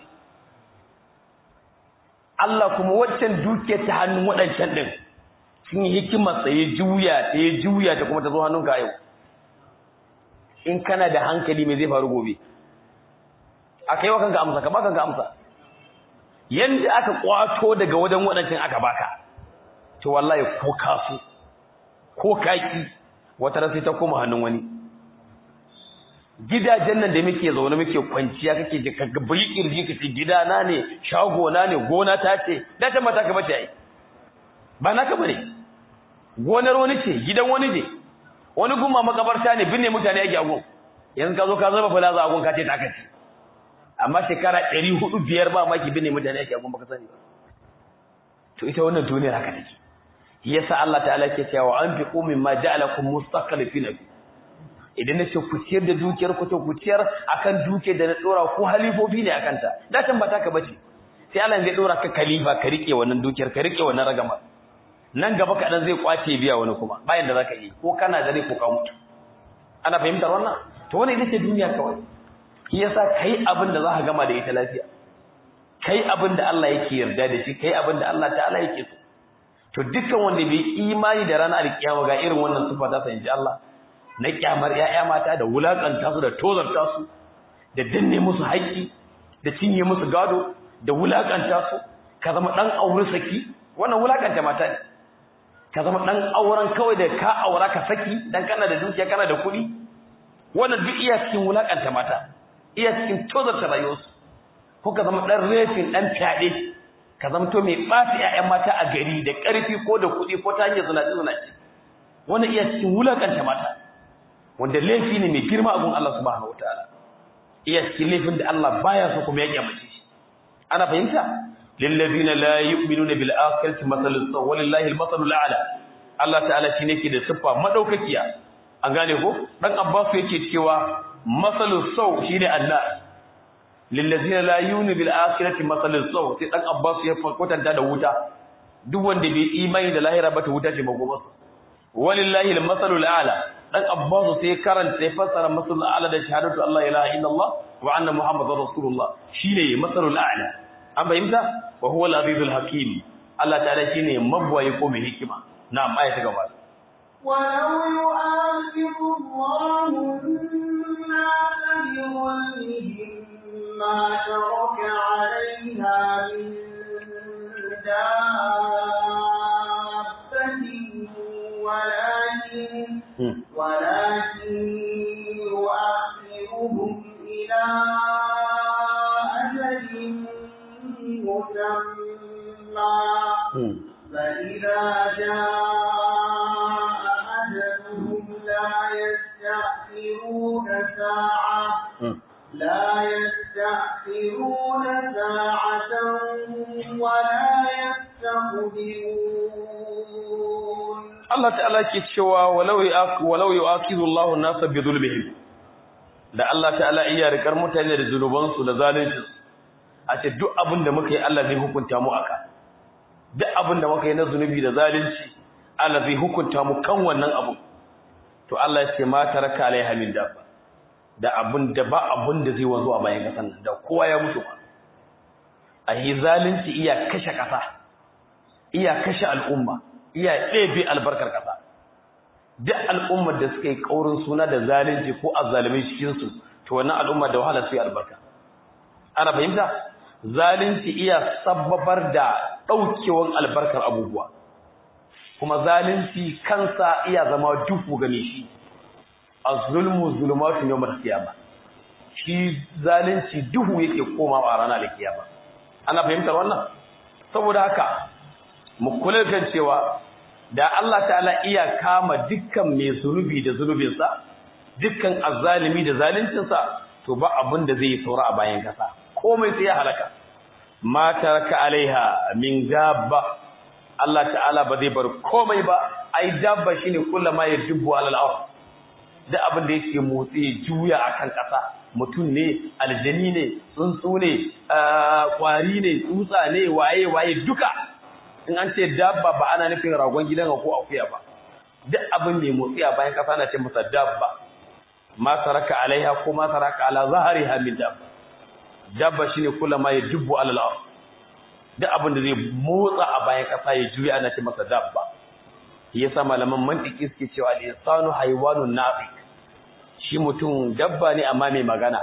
Allah kuma waccan dukiyar ta hannun waɗancan ɗin sun yi hikimar sa ya juya ta ya juya ta kuma ta zo hannunka yau in kana da hankali me zai faru gobe aka yi wa kanka amsa ka ba kanka amsa yanda aka kwato daga wajen waɗancan aka baka to wallahi ko kasu ko kaki wata ran sai ta koma hannun wani gidajen nan da muke zaune muke kwanciya kake ji ka bai kirji kace gida na ne shago na ne gona ta ce da ta mata ka bace ai ba naka bane gonar wani ce gidan wani ne wani gumma makabarta ne binne mutane ake agun yanzu ka zo ka zaba fulaza agun ka ce ta kace amma shekara 400 biyar ba maki binne mutane ake agun baka sani ba to ita wannan duniyar haka take yasa Allah ta'ala ke cewa an fi qumin ma ja'alakum mustaqlifina fi idan na ce ku ciyar da dukiyar ku to ku ciyar akan dukiyar da na dora ku halifofi ne akan ta da tan bata ka bace sai Allah zai dora ka khalifa ka rike wannan dukiyar ka rike wannan ragama nan gaba kaɗan zai kwace biya wani kuma bayan da zaka yi ko kana da rai ko ka mutu ana fahimtar wannan to wannan ita ce duniya kawai shi yasa kai abin da zaka gama da ita lafiya kai abin da Allah yake yarda da shi kai abin da Allah ta'ala yake so to dukkan wanda bai imani da ranar alkiyama ga irin wannan sifa ta san ji Allah na kyamar ƴaƴa mata da wulakanta su da tozarta su da danne musu haƙƙi da cinye musu gado da wulakanta su ka zama dan aure saki wannan wulakanta mata ne ka zama dan auren kawai da ka aura ka saki dan kana da dukiya kana da kuɗi wannan duk iya cikin wulakanta mata iya cikin tozarta rayuwarsu ko ka zama dan refin dan fyaɗe ka zama to mai ɓaci ƴaƴan mata a gari da ƙarfi ko da kuɗi ko ta hanyar zinaci zinaci wannan iya cikin wulakanta mata wanda laifi ne mai girma a gun Allah subhanahu wataala iya cikin laifin da Allah baya so kuma ya kyamace shi ana fahimta lillazina la yu'minuna bil akhirati mathalus saw walillahi al mathalul a'la Allah ta'ala shine ke da siffa madaukakiya an gane ko dan Abbas yake cewa mathalus saw shine Allah lillazina la yu'minu bil akhirati mathalus saw sai dan Abbas ya kwatanta da wuta duk wanda bai imani da lahira ba ta wuta ce magomarsa walillahi al mathalul a'la dan Abbas sai karanta sai fassara mathalul a'la da shahadatu Allah ilaha illallah wa anna muhammadar rasulullah shine mathalul a'la an fahimta wa huwa al-azizul hakim Allah ta'ala shine mabwayi ko mai hikima na'am aya ta gaba ولو يؤاخذ الله الناس بظلمهم ما ترك عليها من دابة ولكن ولكن يؤخرهم إلى أجل مسمى فإذا جاء أجلهم لا يستأخرون ساعة لا يستأخرون ساعة ولا يستقدمون Allah ta'ala ke cewa walau walau yu'akizu Allahu an-nasa bi zulmihim da Allah ta'ala iya rikar mutane da zunubansu da zalunci a ce duk abin da muka yi Allah zai hukunta mu aka duk abin da muka yi na zunubi da zalunci Allah zai hukunta mu kan wannan abu to Allah ya ce ma taraka alaiha min dabba da abin da ba abin da zai wanzu a bayan kasan nan da kowa ya mutu ba a yi zalunci iya kashe kasa iya kashe al'umma iya ɗebe albarkar kasa duk al'ummar da suka yi kaurin suna da zalunci ko azzalimai cikin su to wannan al'umma da wahala su yi albarka ana fahimta zalunci iya sababar da ɗaukewan albarkar abubuwa kuma zalunci kansa iya zama duhu game shi az-zulmu zulumatun yawm al-qiyamah shi zalunci duhu yake komawa a ranar al-qiyama ana fahimtar wannan saboda haka mu kula kan cewa da Allah ta'ala iya kama dukkan mai zunubi da zunubinsa dukkan azzalimi da zaluncinsa to ba abin da zai saura a bayan kasa komai sai ya halaka ma taraka alaiha min dabba Allah ta'ala ba zai bar komai ba ai dabba shine kullama ya dubbu alal ard da abin da yake motsi ya juya akan kasa mutum ne aljani ne tsuntsu ne kwari ne tsutsa ne waye waye duka in an ce dabba ba ana nufin ragon gidan ko akuya ba duk abin mai motsi a bayan kasa na ce masa dabba ma taraka alaiha ko ma taraka ala zahariha min dabba dabba shine kullama ya dubbu alal ard duk abin da zai motsa a bayan kasa ya juya ana ce masa dabba yasa malaman mantiki suke cewa al-insanu haywanun nafiq shi mutum dabba ne amma mai magana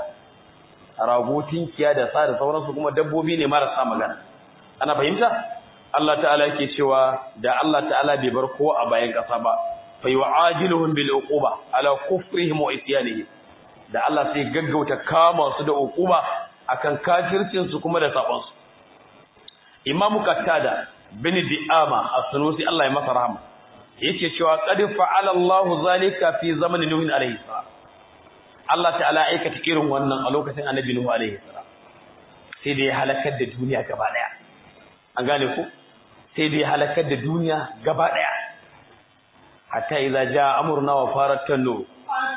rago tinkiya da sa da sauransu kuma dabbobi ne marasa magana ana fahimta Allah ta'ala yake cewa da Allah ta'ala bai bar kowa a bayan kasa ba fa yu'ajiluhum bil uquba ala kufrihim wa isyanihim da Allah sai gaggauta kama su da uquba akan kafircin su kuma da sabon su Imam Qatada bin Di'ama as-Sunusi Allah ya masa rahama yake cewa qad fa'ala Allahu zalika fi zamanin Nuh alayhi salam Allah ta'ala aikata irin wannan a lokacin Annabi Nuh alayhi salam sai da ya halakar da duniya gaba daya an gane ku sai da ya halakar da duniya gaba daya hatta idza jaa amruna wa farat tanu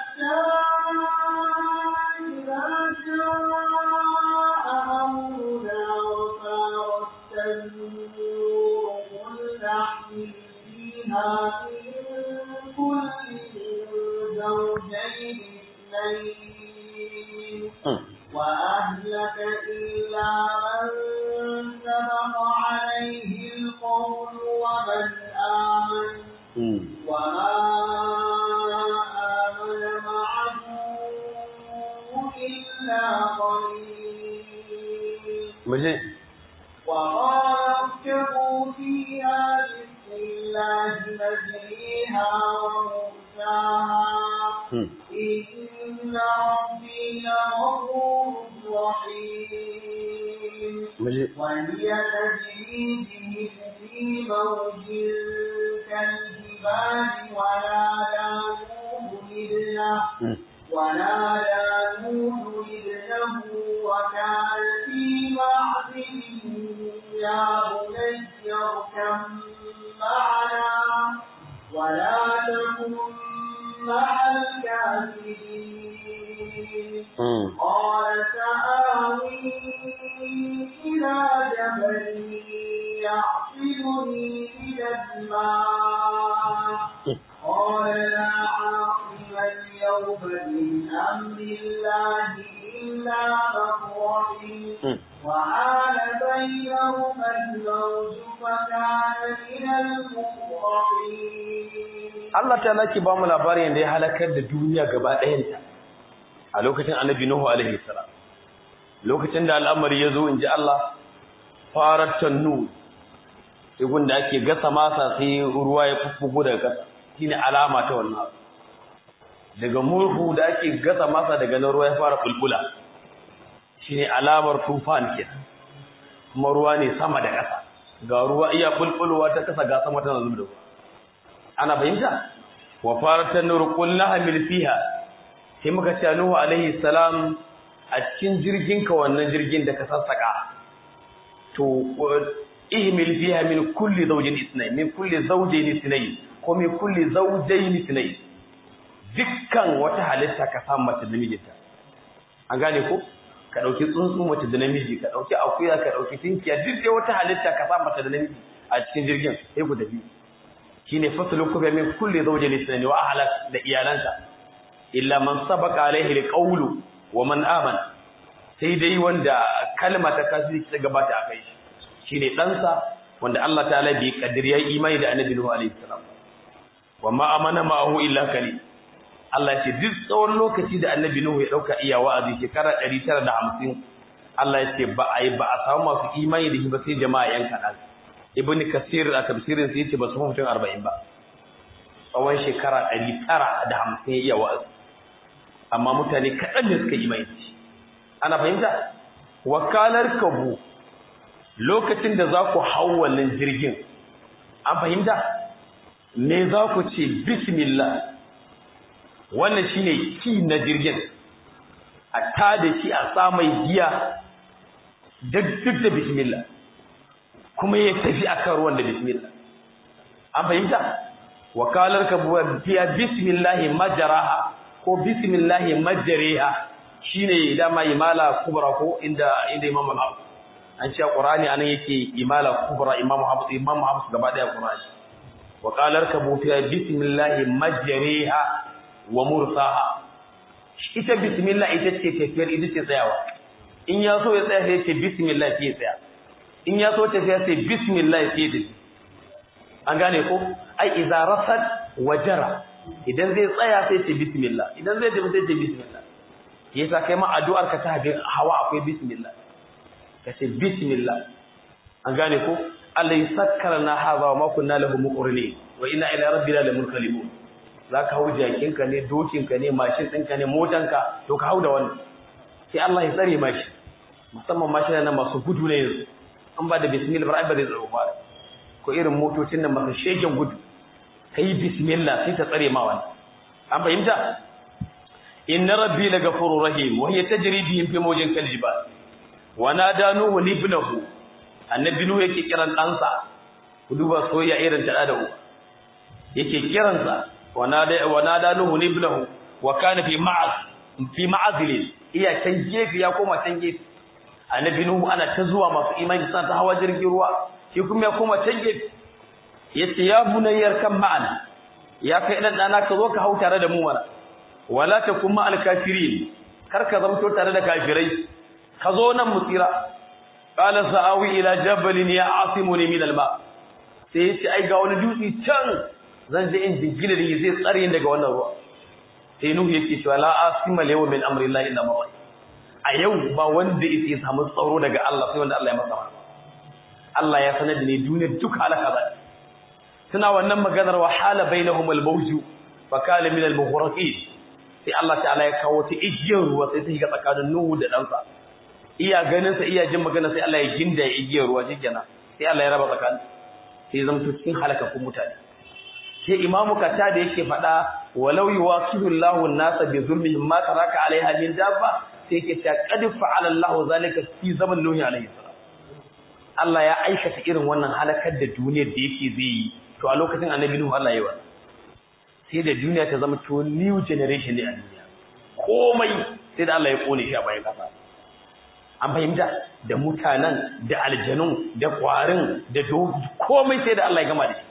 وأهلك إلا من سبق عليه القول ومن آمن وما آمن معه إلا قليل وقال اركبوا فيها بسم الله مجريها ومرساها إن ربي لغفور رحيم وهي تجري بهم في موج كالجبال ونادى نوح ابنه ونادى نوح ابنه وكان في معزل يا بني اركب معنا ولا تكن مع الكافرين قال سآوي إلى جبل يعصمني من الماء قال لا عاصم اليوم من أمر الله إلا من رحم وحال بينهما الموج فكان من المغرقين Allah ta laki ba mu labarin da ya halakar da duniya gaba ɗayanta a lokacin annabi Nuhu alaihi salam lokacin da al'amari ya zo in ji Allah farar tannu igun da ake gasa masa sai ruwa ya fuffugo daga ƙasa shine alama ta wannan abu daga murhu da ake gasa masa daga nan ruwa ya fara bulbula shine alamar tufan kenan kuma ruwa ne sama da ƙasa ga ruwa iya bulbulwa ta ƙasa ga sama tana zuba ana fahimta wa faratan nur qulna hamil fiha sai muka ce Nuhu alaihi salam a cikin jirgin ka wannan jirgin da ka sassaka to ihmil fiha min kulli zawjin ithnayn min kulli zawjayn ithnayn ko min kulli zawjayn ithnayn dukkan wata halitta ka samu mace da mijinta an gane ko ka dauki tsuntsu mace da namiji ka dauki akuya ka dauki tinkiya duk dai wata halitta ka samu mace da namiji a cikin jirgin sai ku tafi shine faslu kuba min kulli zawjin ithnayn wa ahlak da iyalanka illa man sabaqa alaihi alqawlu wa man amana sai dai wanda kalma ta kasiri ta gabata a kai shine ɗansa wanda Allah ta'ala bai kaddari yayi imani da Annabi Nuhu alaihi salam wa ma amana ma'ahu illa kali Allah ya ce duk tsawon lokaci da Annabi Nuhu ya dauka iya wa'azi shekara 950 Allah ya ce ba a yi ba a samu masu imani da shi ba sai jama'a yan kaɗan Ibn Kasir a tafsirin sai yace ba su mutum 40 ba tsawon shekara 950 ya iya wa'azi amma mutane kaɗan ne suka imani da shi ana fahimta wakalar kabu lokacin da za ku hau wannan jirgin an fahimta me za ku ce bismillah wannan shine ki na jirgin a tada shi a samai giya duk da bismillah kuma ya tafi akan ruwan da bismillah an fahimta wakalar kabu biya bismillah majaraha ko bismillah majariha shine dama imala kubra ko inda inda imam al-hafiz an ce qur'ani anan yake imala kubra imam hafiz imam hafiz gaba daya qur'ani wa qala arkabu fi bismillah majriha wa mursaha ita bismillah ita ce tafiyar ita ce tsayawa in ya so ya tsaya sai ya ce bismillah sai ya tsaya in ya so tafiya sai bismillah sai ya tafi an gane ko ai idza rasad wajara idan zai tsaya sai ce bismillah idan zai tafi sai ce bismillah yasa kai ma addu'ar ka ta habin hawa akwai bismillah ka ce bismillah an gane ko Allah ya sakkara na haza wa ma kunna lahu muqrini wa inna ila rabbina lamunqalibun zaka hau jakin ka ne dokin ka ne mashin din ka ne motan ka to ka hau da wannan sai Allah ya tsare mashi musamman mashin nan masu gudu ne yanzu an ba da bismillah ba ba zai tsaro ba ko irin motocin nan masu shegen gudu kai bismillah sai ta tsare ma wannan an fahimta inna rabbi lagafurur rahim wa hiya tajri bihim fi mawjin kaljibal wa nada nuhu ibnahu annabi nuhu yake kiran ɗansa ku duba soyayya irin ta da uwa yake kiransa wa nada wa nada nuhu ibnahu wa kana fi ma'az fi ma'azil iya can gefe ya koma can gefe annabi nuhu ana ta zuwa masu imani san ta hawa jirgin ruwa shi kuma ya koma can gefe yace ya bunayyar kan ma'ana ya kai dan dana ka zo ka hau tare da mu mana wala takum ma'al kafirin kar ka zamto tare da kafirai ka zo nan mu tsira qala sa'awi ila jabalin ya'asimuni min alma sai yace ai ga wani dutse can zan je in jingina da zai tsare ni daga wannan ruwa sai nuhu yake cewa la asima lewa min amri llahi illa ma a yau ba wanda yake samu tsaro daga Allah sai wanda Allah ya masa Allah ya sanar da ni duniya duk halaka ba suna wannan maganar wa hala bainahum al-mawju fa kana min al-mughraqin sai Allah ta'ala ya kawo ta igiyar ruwa sai ta shiga tsakanin Nuhu da ɗansa iya ganin sa iya jin magana sai Allah ya ginda ya igiyar ruwa shikenan sai Allah ya raba tsakanin sai zama to cikin halakakun mutane sai imamu kata da yake faɗa walau yuwaqidullahu an-nasa bi zulmihim ma taraka alaiha min dabba sai yake ta qad fa'ala Allahu zalika fi zaman nuhi alaihi salam Allah ya aikata irin wannan halakar da duniyar da yake zai yi to a lokacin annabi nuhu Allah ya yi sai da duniya ta zama to new generation ne a duniya komai sai da Allah ya kone shi a bayan kasa an fahimta da mutanen da aljanun da kwarin da komai sai da Allah ya gama da shi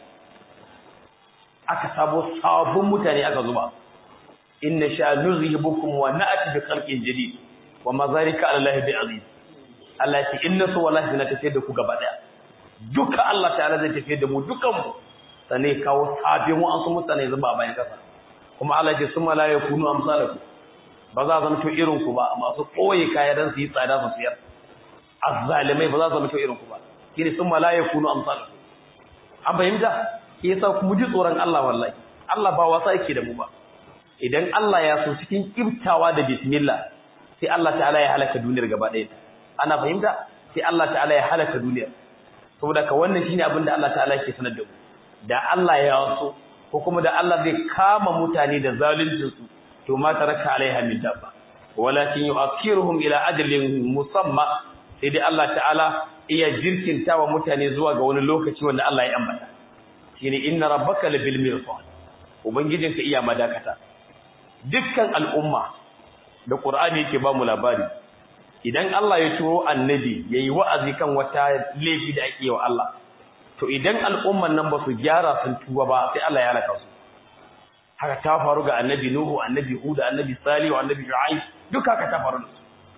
aka sabo sabon mutane aka zuba inna sha nuzhibukum wa na'ti bi khalqin jadid wa ma zalika ala Allah bi aziz Allah ya ce inna su wallahi na tafiyar da ku gaba daya duka Allah ta'ala zai tafiyar da mu dukan mu sanai kawo sabin wa'ansu mutane zuba bayan kasa kuma Allah ya ce summa la yakunu amsalakum ba za zama to irin ku ba masu koyi kaya dan su yi tsada su siyar azzalimai ba za zama to irin ku ba shine summa la yakunu amsalakum an fahimta yasa mu ji tsoron Allah wallahi Allah ba wasa yake da mu ba idan Allah ya so cikin kibtawa da bismillah sai Allah ta'ala ya halaka duniyar gaba ɗaya ana fahimta sai Allah ta'ala ya halaka duniyar saboda ka wannan shine abin da Allah ta'ala yake sanar da mu da Allah ya so ko kuma da Allah zai kama mutane da zaluncin su to ma taraka alaiha min dabba walakin yu'akhiruhum ila ajalin musamma sai dai Allah ta'ala iya jirkinta wa mutane zuwa ga wani lokaci wanda Allah ya ambata shine inna rabbaka labil mirsad ubangijinka iya madakata dukkan al'umma da qur'ani yake ba mu labari idan Allah ya turo annabi yayi wa'azi kan wata laifi da ake wa Allah to idan al'umman nan ba su gyara sun tuba ba sai Allah ya halaka su haka ta faru ga annabi nuhu annabi hud annabi salih annabi shu'aib duka haka ta faru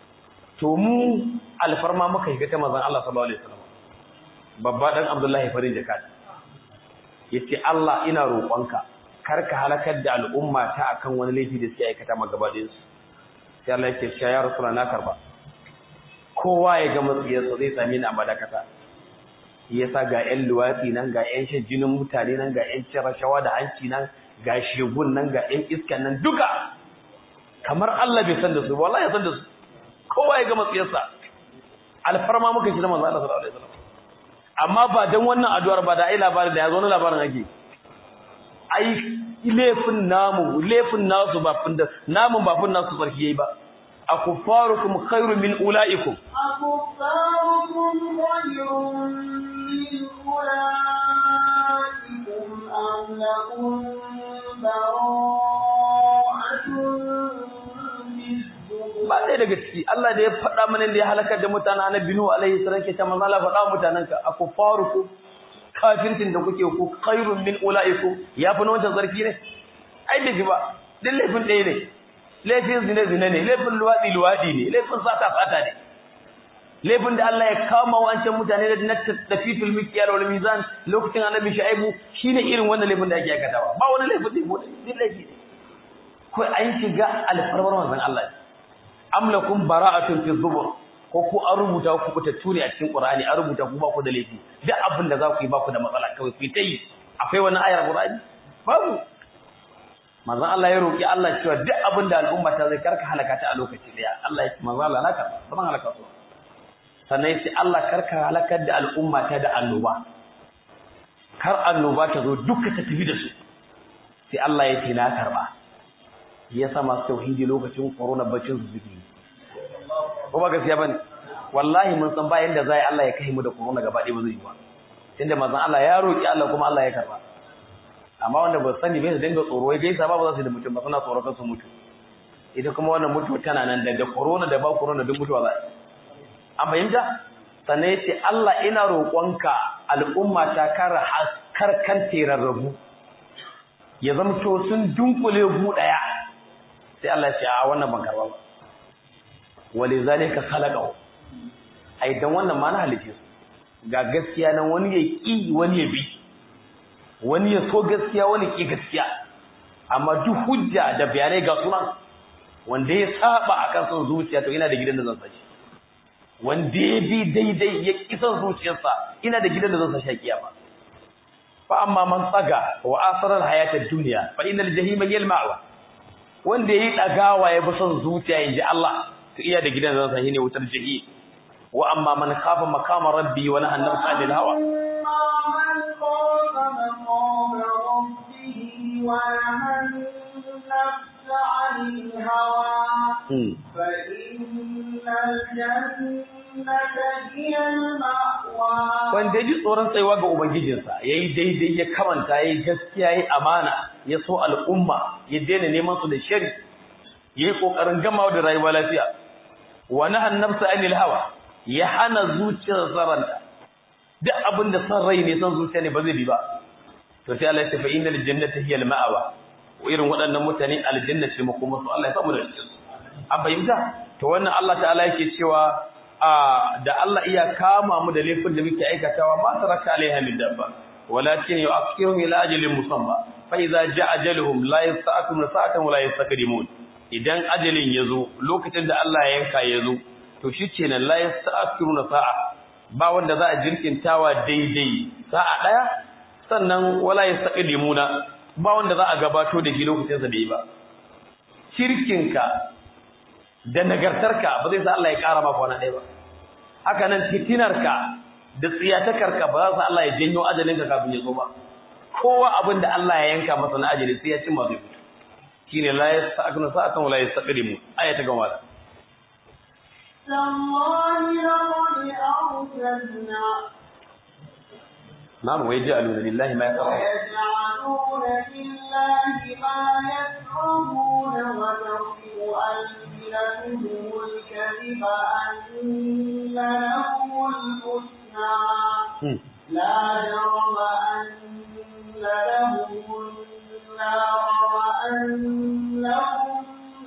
to mu alfarma muka yi ta manzon Allah sallallahu alaihi wasallam babba dan Abdullahi farin jakati yace Allah ina roƙonka kar ka halakar da al'umma ta akan wani laifi da suke aikata magabaɗin su sai Allah yake cewa ya rasulana na karba kowa ya ga matsiyarsa zai sami ni a madakata yasa ga ƴan luwatsi nan ga ƴan shan jinin mutane nan ga ƴan cin rashawa da hanci nan ga shegun nan ga ƴan iskan nan duka kamar Allah bai san da su wallahi ya san da su kowa ya ga matsiyarsa alfarma muka shi da manzo Allah sallallahu alaihi wasallam amma ba dan wannan addu'ar ba da ai labarin da ya zo na labarin ake ai laifin namu laifin nasu ba fin da namun ba fin nasu sarki yayi ba akufarukum khairu min ulaikum akufarukum khairun min ulaikum am lakum bara'atun ba ɗaya daga ciki Allah da ya faɗa mana da ya halakar da mutanen annabi Nuhu alaihi salam ke ta manzo Allah faɗa mutanen ka akufarukum kafirtin da kuke ku khairun min ulaikum ya fi na wancan sarki ne ai bai ji ba duk laifin ɗaya ne laifin zine zine ne laifin luwaɗi luwaɗi ne laifin sata sata ne laifin da Allah ya kama wancan mutane da na tafitul mikyal wal mizan lokacin annabi shu'aibu shine irin wannan laifin da ake aikatawa ba wani laifin da duk laifi ne ko an shiga alfarmar manzon Allah am lakum bara'atun fi zubur ko ku an rubuta ku ku tatture a cikin Qur'ani an rubuta ku ba ku da laifi duk abin da za ku yi ba ku da matsala kawai ku ta yi akwai wani ayar Qur'ani babu manzon Allah ya roki Allah cewa duk abin da al'umma ta zai karka halaka ta a lokaci daya Allah ya ce manzon Allah na karba ban halaka su sannan yace Allah karka halakar da al'umma ta da annoba kar annoba ta zo duka ta tafi da su sai Allah ya ce na karba yasa masu tauhidi lokacin corona bacin su suke ko ba gaskiya bane wallahi mun san bayan da zai Allah ya kai mu da corona gaba ɗaya ba zai yi ba tunda manzon Allah ya roki Allah kuma Allah ya karba amma wanda ba sani bai su dinga tsoro wai gaisa ba ba za su da mutum ba suna tsoro kan su mutu ita kuma wannan mutuwa tana nan da corona da ba corona duk mutuwa za an fahimta sannan yace Allah ina roƙonka al'umma ta kar kar kan terarrabu ya zamto sun dunkule gu daya sai Allah ya ce a wannan ban karba ba walizalika khalaqahu ai dan wannan ma na halice su ga gaskiya nan wani ya ki wani ya bi wani ya so gaskiya wani ki gaskiya amma duk hujja da bayanai ga sunan wanda ya saba akan son zuciya to ina da gidan da zan sashi wanda ya bi daidai ya ki son zuciyarsa ina da gidan da zan sashi kiyama fa amma man tsaga wa asarar hayatad dunya fa innal jahima hiya al-ma'wa wanda yayi dagawa ya bi son zuciya inji Allah to iya da gidan zan sahi ne wutar jahi wa amma man khafa maqama rabbi wa nahana nafsa anil hawa من خاف مقام ربه ونهى النفس عن الهوى فإن الجنة هي المأوى wanda ya ji tsoron tsayuwa ga ubangijinsa ya yi daidai ya kamanta ya yi gaskiya ya yi amana ya so al'umma ya daina neman su da shari ya yi ƙoƙarin gamawa da rayuwa lafiya wani hannarsa anil hawa ya hana zuciyar saranta duk abin da san rai ne san zuciya ne ba zai bi ba to sai Allah ya tafi innal jannata hiya al-ma'wa irin waɗannan mutane aljanna ce makoma su Allah ya samu da cikin an fahimta to wannan Allah ta'ala yake cewa da Allah iya kama mu da laifin da muke aikatawa ma taraka alaiha min dabba walakin yu'akhiruhum ila ajalin musamma fa idza ja'a ajaluhum la yasta'khiruna sa'atan wa la yastaqdimun idan ajalin yazo lokacin da Allah ya yanka yazo to shikenan la yasta'khiruna sa'a ba wanda za a jirkintawa daidai sa'a daya sannan wala yastaqdimuna ba wanda za a gabato da shi lokacin sa da yi ba shirkinka da nagartarka ba zai sa Allah ya ƙara maka wani ɗaya ba haka nan fitinarka da tsiyatakarka ba za su Allah ya janyo ajalinka kafin ya zo ba kowa abin da Allah ya yanka masa na ajali sai ya cimma zai fito shine la yasta'khiruna sa'atan wa la yastaqdimu aya ta gaba تالله لقد أرسلنا نعم ويجعلون لله ما يكرهون ويجعلون لله ما يكرهون وتصف ألسنتهم الكذب أن لهم الحسنى لا جرم أن لهم النار وأنهم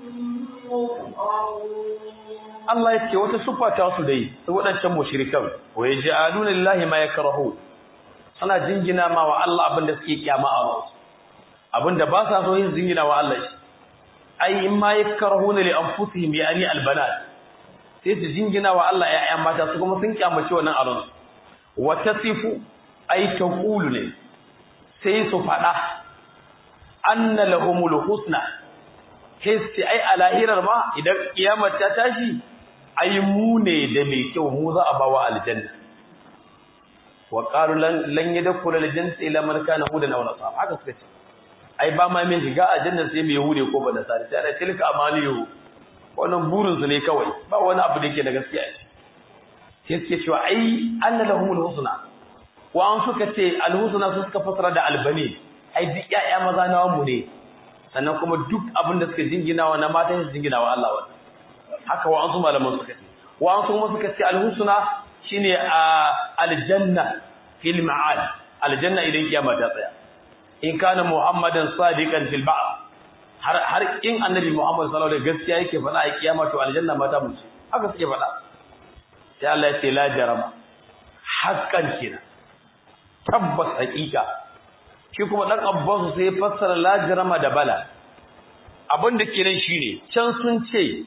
مفرطون Allah ya ce wata siffa ta su dai su waɗancan mushrikan wa yaj'aluna lillahi ma yakrahu suna jingina ma wa Allah abin da suke kiyama a ransu abin da ba sa so yin jingina wa Allah shi ai in ma yakrahuna li anfusihim yani albanat sai su jingina wa Allah ƴaƴan mata su kuma sun kyamace wannan a ransu wa tasifu ai taqulu ne sai su faɗa anna lahumul husna sai ai a lahirar ma idan kiyamar ta tashi ai mu ne da mai kyau mu za a bawa aljanna wa qalu lan lan yadkhul aljanna illa man kana hudan aw nasara haka suka ce ai ba ma min shiga aljanna sai mai hude ko ba da sare sai ana tilka amaliyu wannan burin su ne kawai ba wani abu da yake da gaskiya sai suke cewa ai anna lahumul husna wa an suka ce alhusna su suka fasara da albani ai duk ƴaƴa maza na mu ne sannan kuma duk abin da suka jinginawa na mata su jinginawa Allah wannan haka wa ansu malaman suka ce wa ansu kuma suka ce alhusna shine aljanna fil ma'ad aljanna idan kiyama ta tsaya in kana muhammadan sadiqan fil ba'd har har in annabi muhammad sallallahu alaihi gaskiya yake faɗa a kiyama to aljanna mata mun ce haka suke faɗa sai Allah ya ce la jarama haqqan kina tabbas haƙiƙa shi kuma dan abbasu sai fassara la jarama da bala abin da kenan shine can sun ce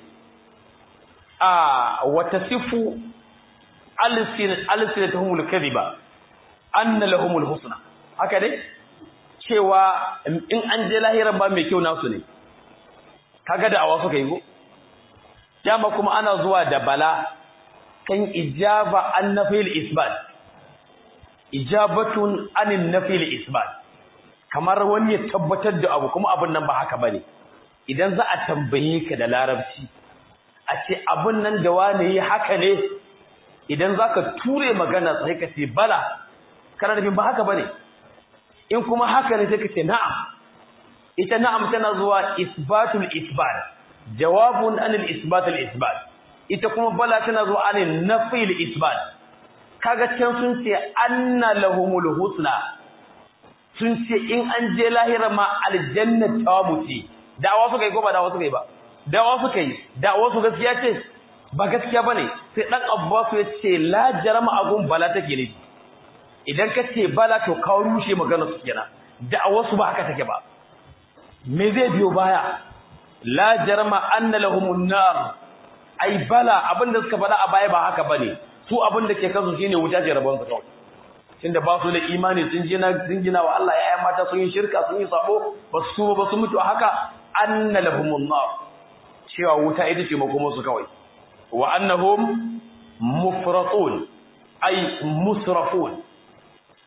a wata sifu alsinatuhumul kadhiba anna lahumul husna haka dai cewa in an je lahira ba mai kyau nasu ne kaga da awa suka yi go dama kuma ana zuwa da bala kan ijaba an nafil isbat ijabatun anin nafil isbat kamar wani ya tabbatar da abu kuma abin nan ba haka bane idan za a tambaye ka da larabci a ce abin nan da wane yi haka ne idan za ka ture magana sai ka ce bala kana nufin ba haka ba ne in kuma haka ne sai ka ce na'am ita na'am tana zuwa isbatul isbat jawabun anil isbatul isbat ita kuma bala tana zuwa anil nafil isbat kaga can sun ce anna lahumul husna sun ce in an je lahira ma aljanna ta mutu dawa suka yi ko ba dawa suka yi ba dawa suka yi dawa su gaskiya ce ba gaskiya bane sai dan Abbas ya ce la jarama agun bala take ne idan ka ce bala to ka rushe magana su kenan da'awa su ba haka take ba me zai biyo baya la jarama anna lahumun nar ai bala abinda suka faɗa a baya ba haka bane su abinda ke kansu shine wuta ce rabon su kawai tunda ba su da imani sun jina sun gina wa Allah yayan mata sun yi shirka sun yi sabo ba su ba su mutu haka anna lahumun nar cewa wuta ita ce makomarsu kawai wa annahum mufratun ay musrafun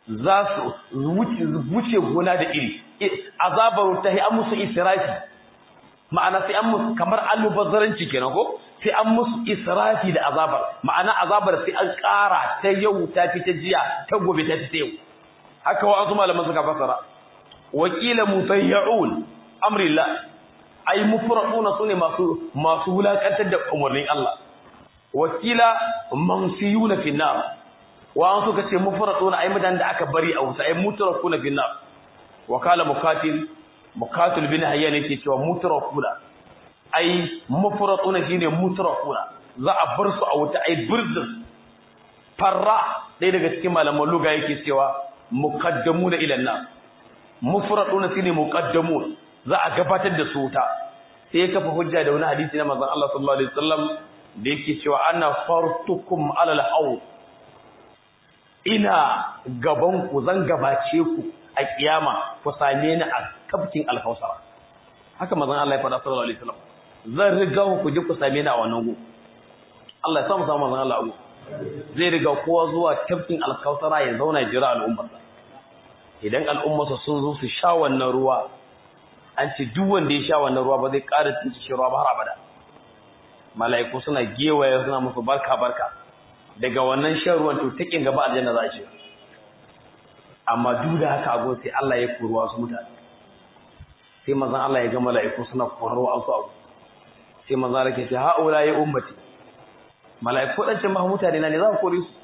za su wuce gona da iri azabar ta yi an musu israfi ma'ana sai an musu kamar almubazzaranci kenan ko sai an musu israfi da azabar ma'ana azabar sai an ƙara ta yau ta fi ta jiya ta gobe ta fi ta yau haka wa azu malaman suka fasara wakila mutayyaun amrillah ai mufraduna sune masu masu wulakantar da umarnin Allah wakila mansiyuna fi nar wa an suka ce mufraduna ai mutan da aka bari a wuta ai mutrakuna fi nar wakala mukatil mukatil bin hayyan yake cewa mutrakuna ai mufraduna shine mutrakuna za a bar su a wuta ai birzin farra dai daga cikin malaman luga yake cewa muqaddamuna ila an-nar mufraduna shine muqaddamun za a gabatar da su wuta sai ya kafa hujja da wani hadisi na manzon Allah sallallahu alaihi wasallam da yake cewa ana fartukum alal haw ina gaban ku zan gabace ku a kiyama ku same ni a kafkin alhausara haka manzon Allah ya faɗa sallallahu alaihi wasallam zan riga ku je ku same ni a wannan gu Allah ya samu samu manzon Allah abu zai riga kowa zuwa kafkin alhausara ya zauna jira al'ummarsa idan al'ummarsa sun zo su sha wannan ruwa an ce duk wanda ya sha wannan ruwa ba zai ƙara tsinci shi ruwa ba har abada mala'iku suna gewaye suna musu barka barka daga wannan shan ruwan to takin gaba aljanna za a ce amma duk da haka agon sai Allah ya kori wasu mutane sai manzon Allah ya ga mala'iku suna koro wasu abu sai manzon Allah ke ce haula ya ummati mala'iku dan cin mutane na ne za ku kore su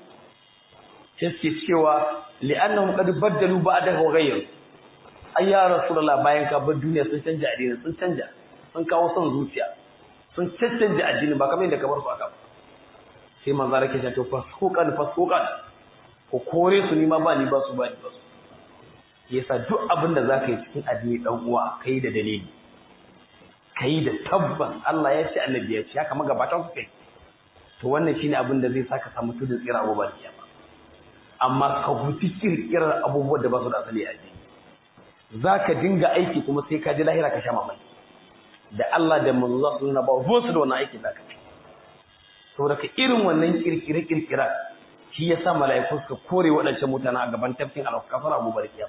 sai suke cewa li'annahum qad baddalu ba'dahu wa ghayyaru ai ya rasulullah bayan ka bar duniya sun canja addini sun canja sun kawo son zuciya sun cancanta addini ba kamar yadda ka bar su aka sai manzo rake ta to fasuqan fasuqan ko kore su ni ma ba ni ba su ba ni ba su yasa duk abin da zaka yi cikin addini dan uwa kai da dalili kai da tabban Allah ya ce annabi ya ce haka magabatan su kai to wannan shine abin da zai saka samu tudun tsira abubuwan kiyama amma ka guji kirkirar abubuwan da ba su da asali a addini za ka dinga aiki kuma sai ka ji lahira ka sha mamaki da Allah da manzo za su nuna ba ruwan su da wannan aiki za ka ci saboda ka irin wannan kirkire kirkira shi ya sa mala'iku suka kore waɗancan mutane a gaban tafkin alkafar abu barkiya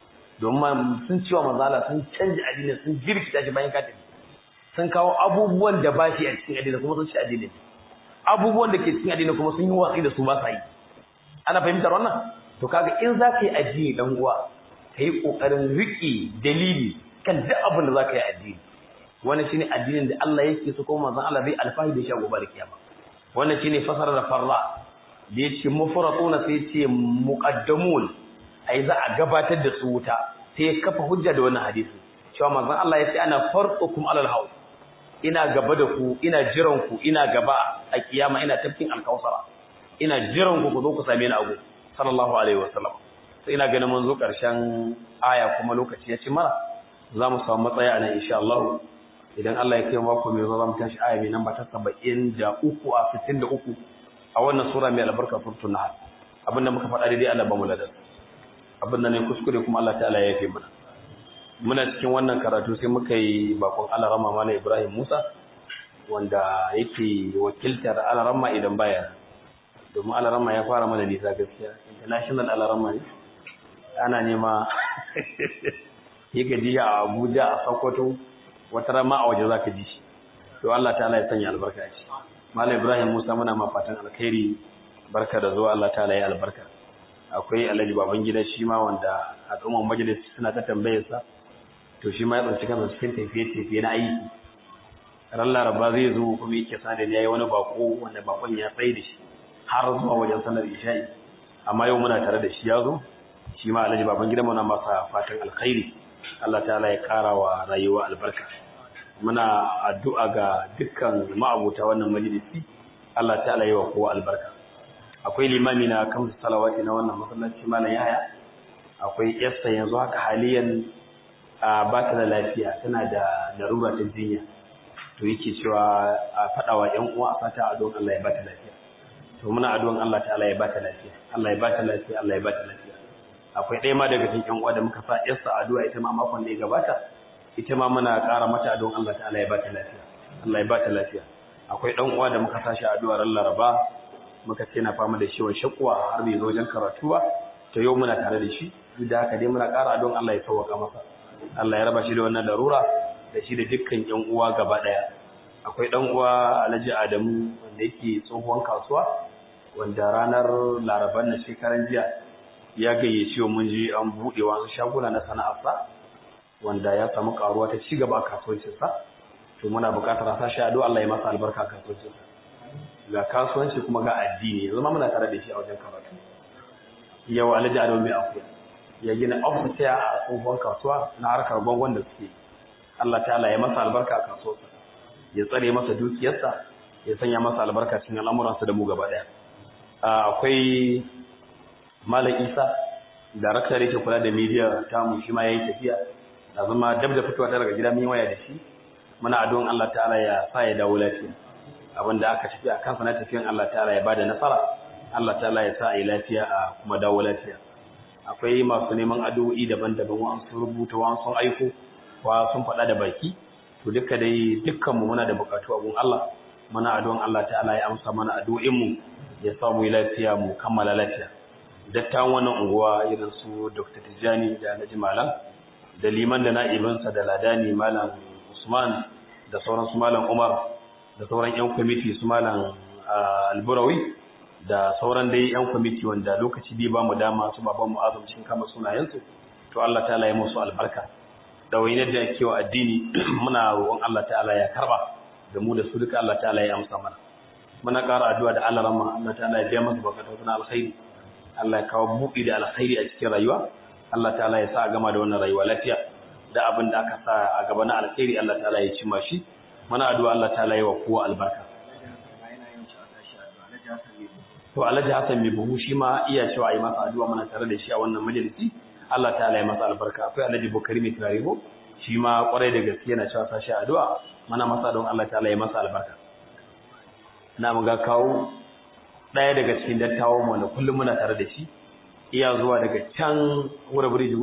domin sun ciwa manzala sun canja addini sun jirkita shi bayan katin sun kawo abubuwan da ba shi a cikin addini kuma sun ci addini abubuwan da ke cikin addini kuma sun yi watsi da su ba sa yi ana fahimtar wannan to kaga in za ka yi addini dan uwa ka yi ƙoƙarin riƙe dalili kan duk abin da za ka yi addini wannan shine addinin da Allah yake so kuma manzon Allah zai alfahari da shi a gobe da kiyama wannan shine fasara da farra da yace mufratuna sai yace muqaddamun ai za a gabatar da su wuta sai ya kafa hujja da wannan hadisi cewa manzon Allah yace ana farqukum alal hawl ina gaba da ku ina jiran ku ina gaba a kiyama ina tafkin alkausara ina jiran ku ku zo ku same ni a gobe sallallahu alaihi wasallam sai ina ganin mun zo ƙarshen aya kuma lokaci ya ci mana za mu samu matsaya a nan insha Allah idan Allah ya kai mako mai zuwa za mu tashi aya mai namba ta saba'in da uku a sittin da uku a wannan sura mai albarka surtun nahar abin da muka faɗa daidai Allah ba mu ladar abin da ne kuskure kuma Allah ta'ala ya yafe mana muna cikin wannan karatu sai muka yi bakon alarama mana Ibrahim Musa wanda yake wakiltar alarama idan baya domin alarama ya fara mana nisa gaskiya international alarama ne ana nema yi gaji a abuja a sokoto wata rama a waje za ka ji shi to Allah ta'ala ya sanya albarka a ci malam ibrahim musa muna ma fatan alkhairi barka da zuwa Allah ta'ala ya albarka akwai alhaji baban gida shi ma wanda a tsohon majalis suna ta tambayar sa to shi ma ya tsanci kansa cikin tafiye-tafiye na aiki ran laraba zai zo kuma yake sa da ya yi wani bako wanda bakon ya tsaye da shi har zuwa wajen sanar isha'i amma yau muna tare da shi ya zo shi ma alhaji baban gida muna masa fatan alkhairi Allah ta'ala ya kara wa rayuwa albarka muna addu'a ga dukkan ma'abuta wannan majalisi Allah ta'ala ya wa kowa albarka akwai limami na kamsu salawati na wannan masallaci malam yahaya akwai yasta yanzu haka haliyan ba ta da lafiya tana da larura ta jinya to yake cewa a faɗawa ƴan uwa a fata addu'an Allah ya ba ta lafiya to muna addu'an Allah ta'ala ya ba ta lafiya Allah ya ba ta lafiya Allah ya ba ta lafiya akwai ɗaya ma daga cikin ƴan uwa da muka sa yarsa addu'a ita ma makon da ya gabata ita ma muna ƙara mata addu'an Allah ta'ala ya ba ta lafiya Allah ya ba ta lafiya akwai ɗan uwa da muka sa shi addu'a ran Laraba muka ce na fama da ciwon shakwa har bai zo wajen karatu ba to yau muna tare da shi duk da haka dai muna ƙara don Allah ya sauwaka masa Allah ya raba shi da wannan larura da shi da dukkan ƴan uwa gaba ɗaya akwai ɗan uwa Alhaji Adamu wanda yake tsohon kasuwa wanda ranar Laraban na shekaran jiya ya gayyace mun je an buɗe wasu shaguna na sana'arsa wanda ya samu karuwa ta ci gaba a kasuwancinsa to muna buƙatar a sashi addu'a Allah ya masa albarka a kasuwancinsa ga kasuwanci kuma ga addini yanzu ma muna tare da shi a wajen karatu yau alhaji adamu mai akuya ya gina ofis a tsohon kasuwa na harkar bangon da suke Allah ta'ala ya masa albarka a kasuwarsa ya tsare masa dukiyarsa ya sanya masa albarka cikin al'amuransa da mu gaba daya akwai malam isa darakta da yake kula da media ta mu shi ma yayi tafiya da zama dab da fitowa daga gida mun waya da shi muna addu'an Allah ta'ala ya sa ya dawo lafiya abinda aka tafi a kansa na tafiyan Allah ta'ala ya bada nasara Allah ta'ala ya sa a yi lafiya a kuma dawo lafiya akwai masu neman addu'o'i daban-daban wa sun rubuta wa sun aiko wa sun faɗa da baki to duka dai dukkan mu muna da bukatu a gun Allah muna addu'an Allah ta'ala ya amsa mana addu'o'in mu ya sa mu yi lafiya mu kammala lafiya dattawan wannan unguwa irin su Dr. Tijjani da Alhaji Malam da liman da na'ibinsa da ladani Malam Usman da sauran su Malam Umar da sauran 'yan kwamiti su malam alburawi da sauran dai 'yan kwamiti wanda lokaci biyu ba mu dama su baban mu azumcin kama sunayensu to Allah ta'ala ya musu albarka da wani da yake wa addini muna roƙon Allah ta'ala ya karba da mu da su duka Allah ta'ala ya amsa mana muna ƙara addu'a da Allah rahma Allah ta'ala ya biya masa bukatun na alkhairi Allah ya kawo buɗi da alkhairi a cikin rayuwa Allah ta'ala ya sa a gama da wannan rayuwa lafiya da abin da aka sa a gaba na alkhairi Allah ta'ala ya cima shi muna addu'a Allah ta wa kowa albarka to Alhaji Hassan mai buhu shi ma iya cewa yi masa addu'a muna tare da shi a wannan majalisi Allah ta ya masa albarka akwai Alhaji Bukari mai turaribo shi ma kwarai da gaske yana cewa sashi addu'a muna masa don Allah ta ya masa albarka na mu ga kawo ɗaya daga cikin dattawan mu wanda kullum muna tare da shi iya zuwa daga can wura birijigo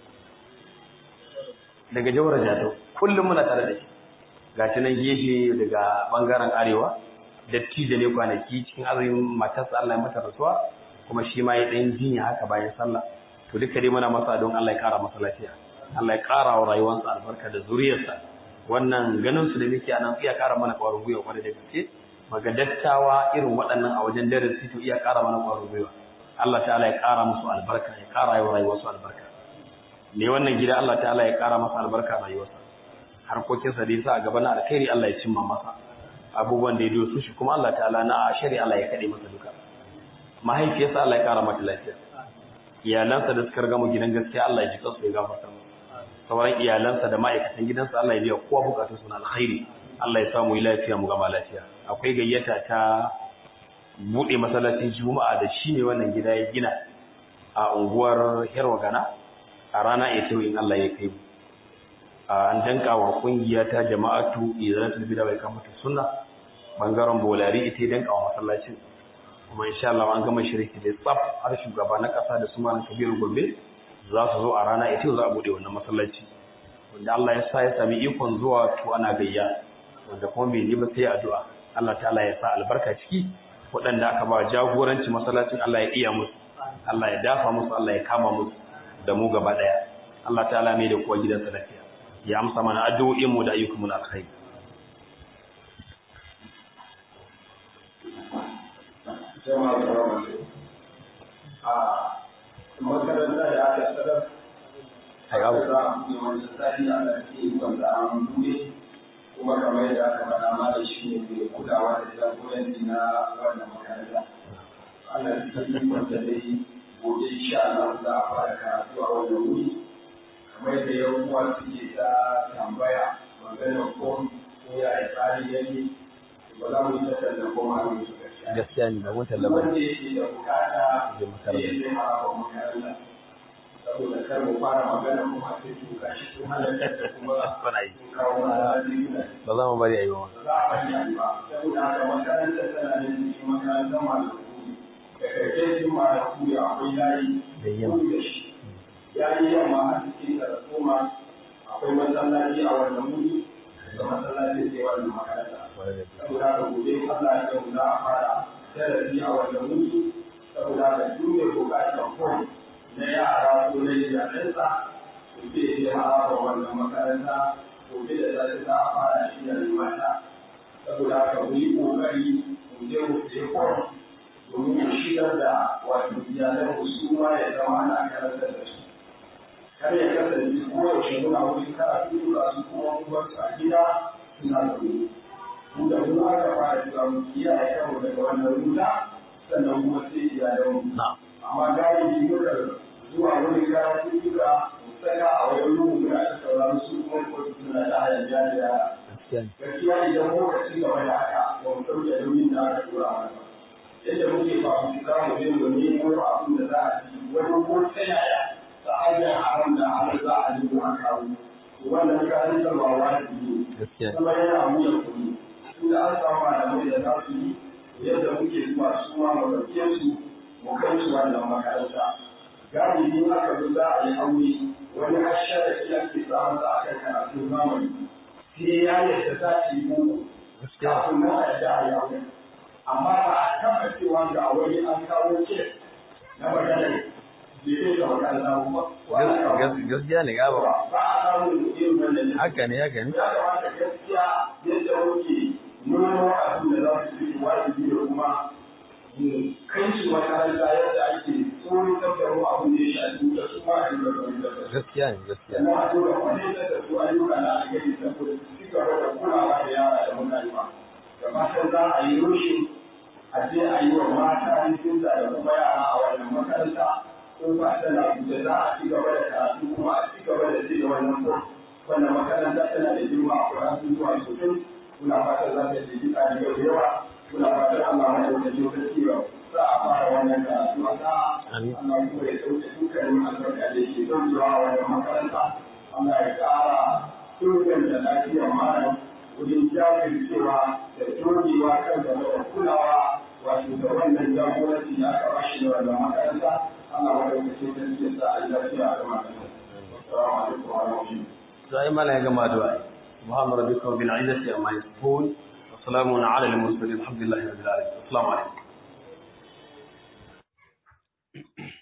daga jawar jatau kullum muna tare da shi ga ta nan gefe daga bangaren arewa dattijo ne kwanaki cikin azumin matarsa Allah ya mata rasuwa kuma shi ma ya dan jinya haka bayan sallah to duka dai muna masa don Allah ya kara masa lafiya Allah ya kara wa rayuwarsa albarka da zuriyarsa wannan ganin su da muke anan iya kara mana kwarin gwiwa kwarai da gaske maga dattawa irin waɗannan a wajen darasi to iya kara mana kwarin gwiwa Allah ta'ala ya kara musu albarka ya kara wa rayuwarsu albarka ne wannan gida Allah ta'ala ya kara masa albarka rayuwarsa harkokinsa da yasa a gaba na alkhairi Allah ya cimma masa abubuwan da ya dosu shi kuma Allah ta'ala na shari Allah ya kade masa duka mahaifiyarsa Allah ya kara mata lafiya iyalansa da suka riga mu gidan gaskiya Allah ya ji kansu ya gafarta mu sauran iyalansa da ma'aikatan gidansa Allah ya biya kowa bukatun su na alkhairi Allah ya samu lafiya mu gama lafiya akwai gayyata ta bude masallacin juma'a da shi ne wannan gida ya gina a unguwar Herwa Gana a rana ita in Allah ya kai mu an danka wa kungiya ta jama'atu izalatul bid'a bai kamata sunna bangaren bolari ita danka wa masallacin kuma insha Allah an gama shirki da tsaf har shugaba na kasa da su malam Kabiru Gombe za su zo a rana ita za a bude wannan masallaci wanda Allah ya sa ya sami ikon zuwa to ana gayya wanda kuma bai yi ba sai addu'a Allah ta'ala ya sa albarka ciki waɗanda aka ba jagoranci masallacin Allah ya iya musu Allah ya dafa musu Allah ya kama musu da mu gaba daya Allah ta'ala mai da kowa gidansa lafiya ya amsa mana addu'o'in mu da ayyukan mu na alkhairi jama'a da ramatu a makaranta da aka sadar Ai, abu. za a buɗe wani tsari a lafiya wanda an buɗe kuma kamar yadda aka faɗa ma da shi ne mai kulawa da jagoranci na wannan makaranta ana cikin wanda dai gobe insha Allah za a fara karatu a wannan wuri kamar yadda yan uwa suke ta tambaya maganar ko ko ya yi tsari yake ba za mu yi ta tallan ko ma mu yi gaskiya gaskiya ne ba mun tallaba wanda yake da bukata Je makaranta. zai zai mara wa makaranta saboda kar mu fara magana kuma sai su gashi su halatta kuma Kuna yi. sun kawo mana riguna ba za mu bari a yi ba ba za a bari a yi ba saboda haka makaranta tana da cikin makarantar malaku da karfe sun malaku da akwai layi Da yamma. kudu da shi ya yi yamma a cikin da koma akwai masallaci a wannan wuri da masallaci sai wannan makaranta saboda haka gobe Allah ya yau za a fara darasi a wannan wuri saboda haka duk mai bukatar fom na yara ko na iyalansa to sai ya haɗa wannan makaranta gobe da za ta a fara shi da mata saboda haka mu yi ƙoƙari mu je mu je kwan domin mu shigar da wato iyalan mu su ma ya zama ana karantar da su kar ya kasance koyaushe muna wuri karatu da su kuma mu bar su a gida suna zaune mu da mu aka fara cewa mu kiyaye kanmu daga wannan ruta sannan kuma sai iyalan mu amma galibi muka zuwa wani karatu duka saka a wajen ruhu muna da sauraron su kuma ko suna da hayan da yara gaskiya idan muka ci gaba da haka ba mu ɗauke nauyin da aka tura mana yadda muke fafi za mu je mu nemo abin da za a ci wani ko ta yaya ta hanyar haram da haram za a nemo a kawo wannan kayan sarwa wajibi ne kuma yana wuyan kuɗi tunda an samu malamai da za su yi yadda muke zuwa su ma mu ɗauke su mu kai su wannan makaranta galibi aka zo za a yi aure wani hashar da shi ake samun sa akan karatun zamani sai ya yadda za ta yi muku kafin nan a yadda a yi aure amma ba a taɓa cewa ga wani an kawo ce na maganar da ya ga makaranta ba gaskiya ne gaba ba a samun irin wannan haka ne haka ne ya kamata gaskiya yadda muke nuna abin da za su yi wajibi da kuma kai su makaranta yadda ake tsoron tattaro abin da ya shafi da su ma a yi da gaskiya ne gaskiya sannan a tura wani da da su ayyuka na alheri saboda su ci gaba da kulawa da yara da mutane ba da fatan za a yi rushe a je a yi wa mata rikinta da kuma yara a wannan makaranta ko ba tana da za a ci gaba da karatu kuma a ci gaba da ci da wannan ko wannan makaranta tana da girma a kuratu zuwa sosai muna fatan za ta ji ɗalibai da yawa muna fatan Allah mai ɗaukaci wata ciwo za a fara wannan karatu a sa'a Allah kuma ya ɗauke dukkanin albarka da ke ɗaukewa a wannan makaranta Allah ya ƙara inganta lafiyar malam wajen jajircewa da dogewa kan gaba da kulawa wato da wannan jagoranci da aka bashi da wannan makaranta Allah mai ɗaukaci wata ciwo sa a yi lafiya a makaranta. Assalamu alaikum wa rahmatullahi. sai mana ya gama da subhana rabbika rabbil izzati amma yasifun wa salamun ala al mursalin alhamdulillahi rabbil alamin assalamu alaikum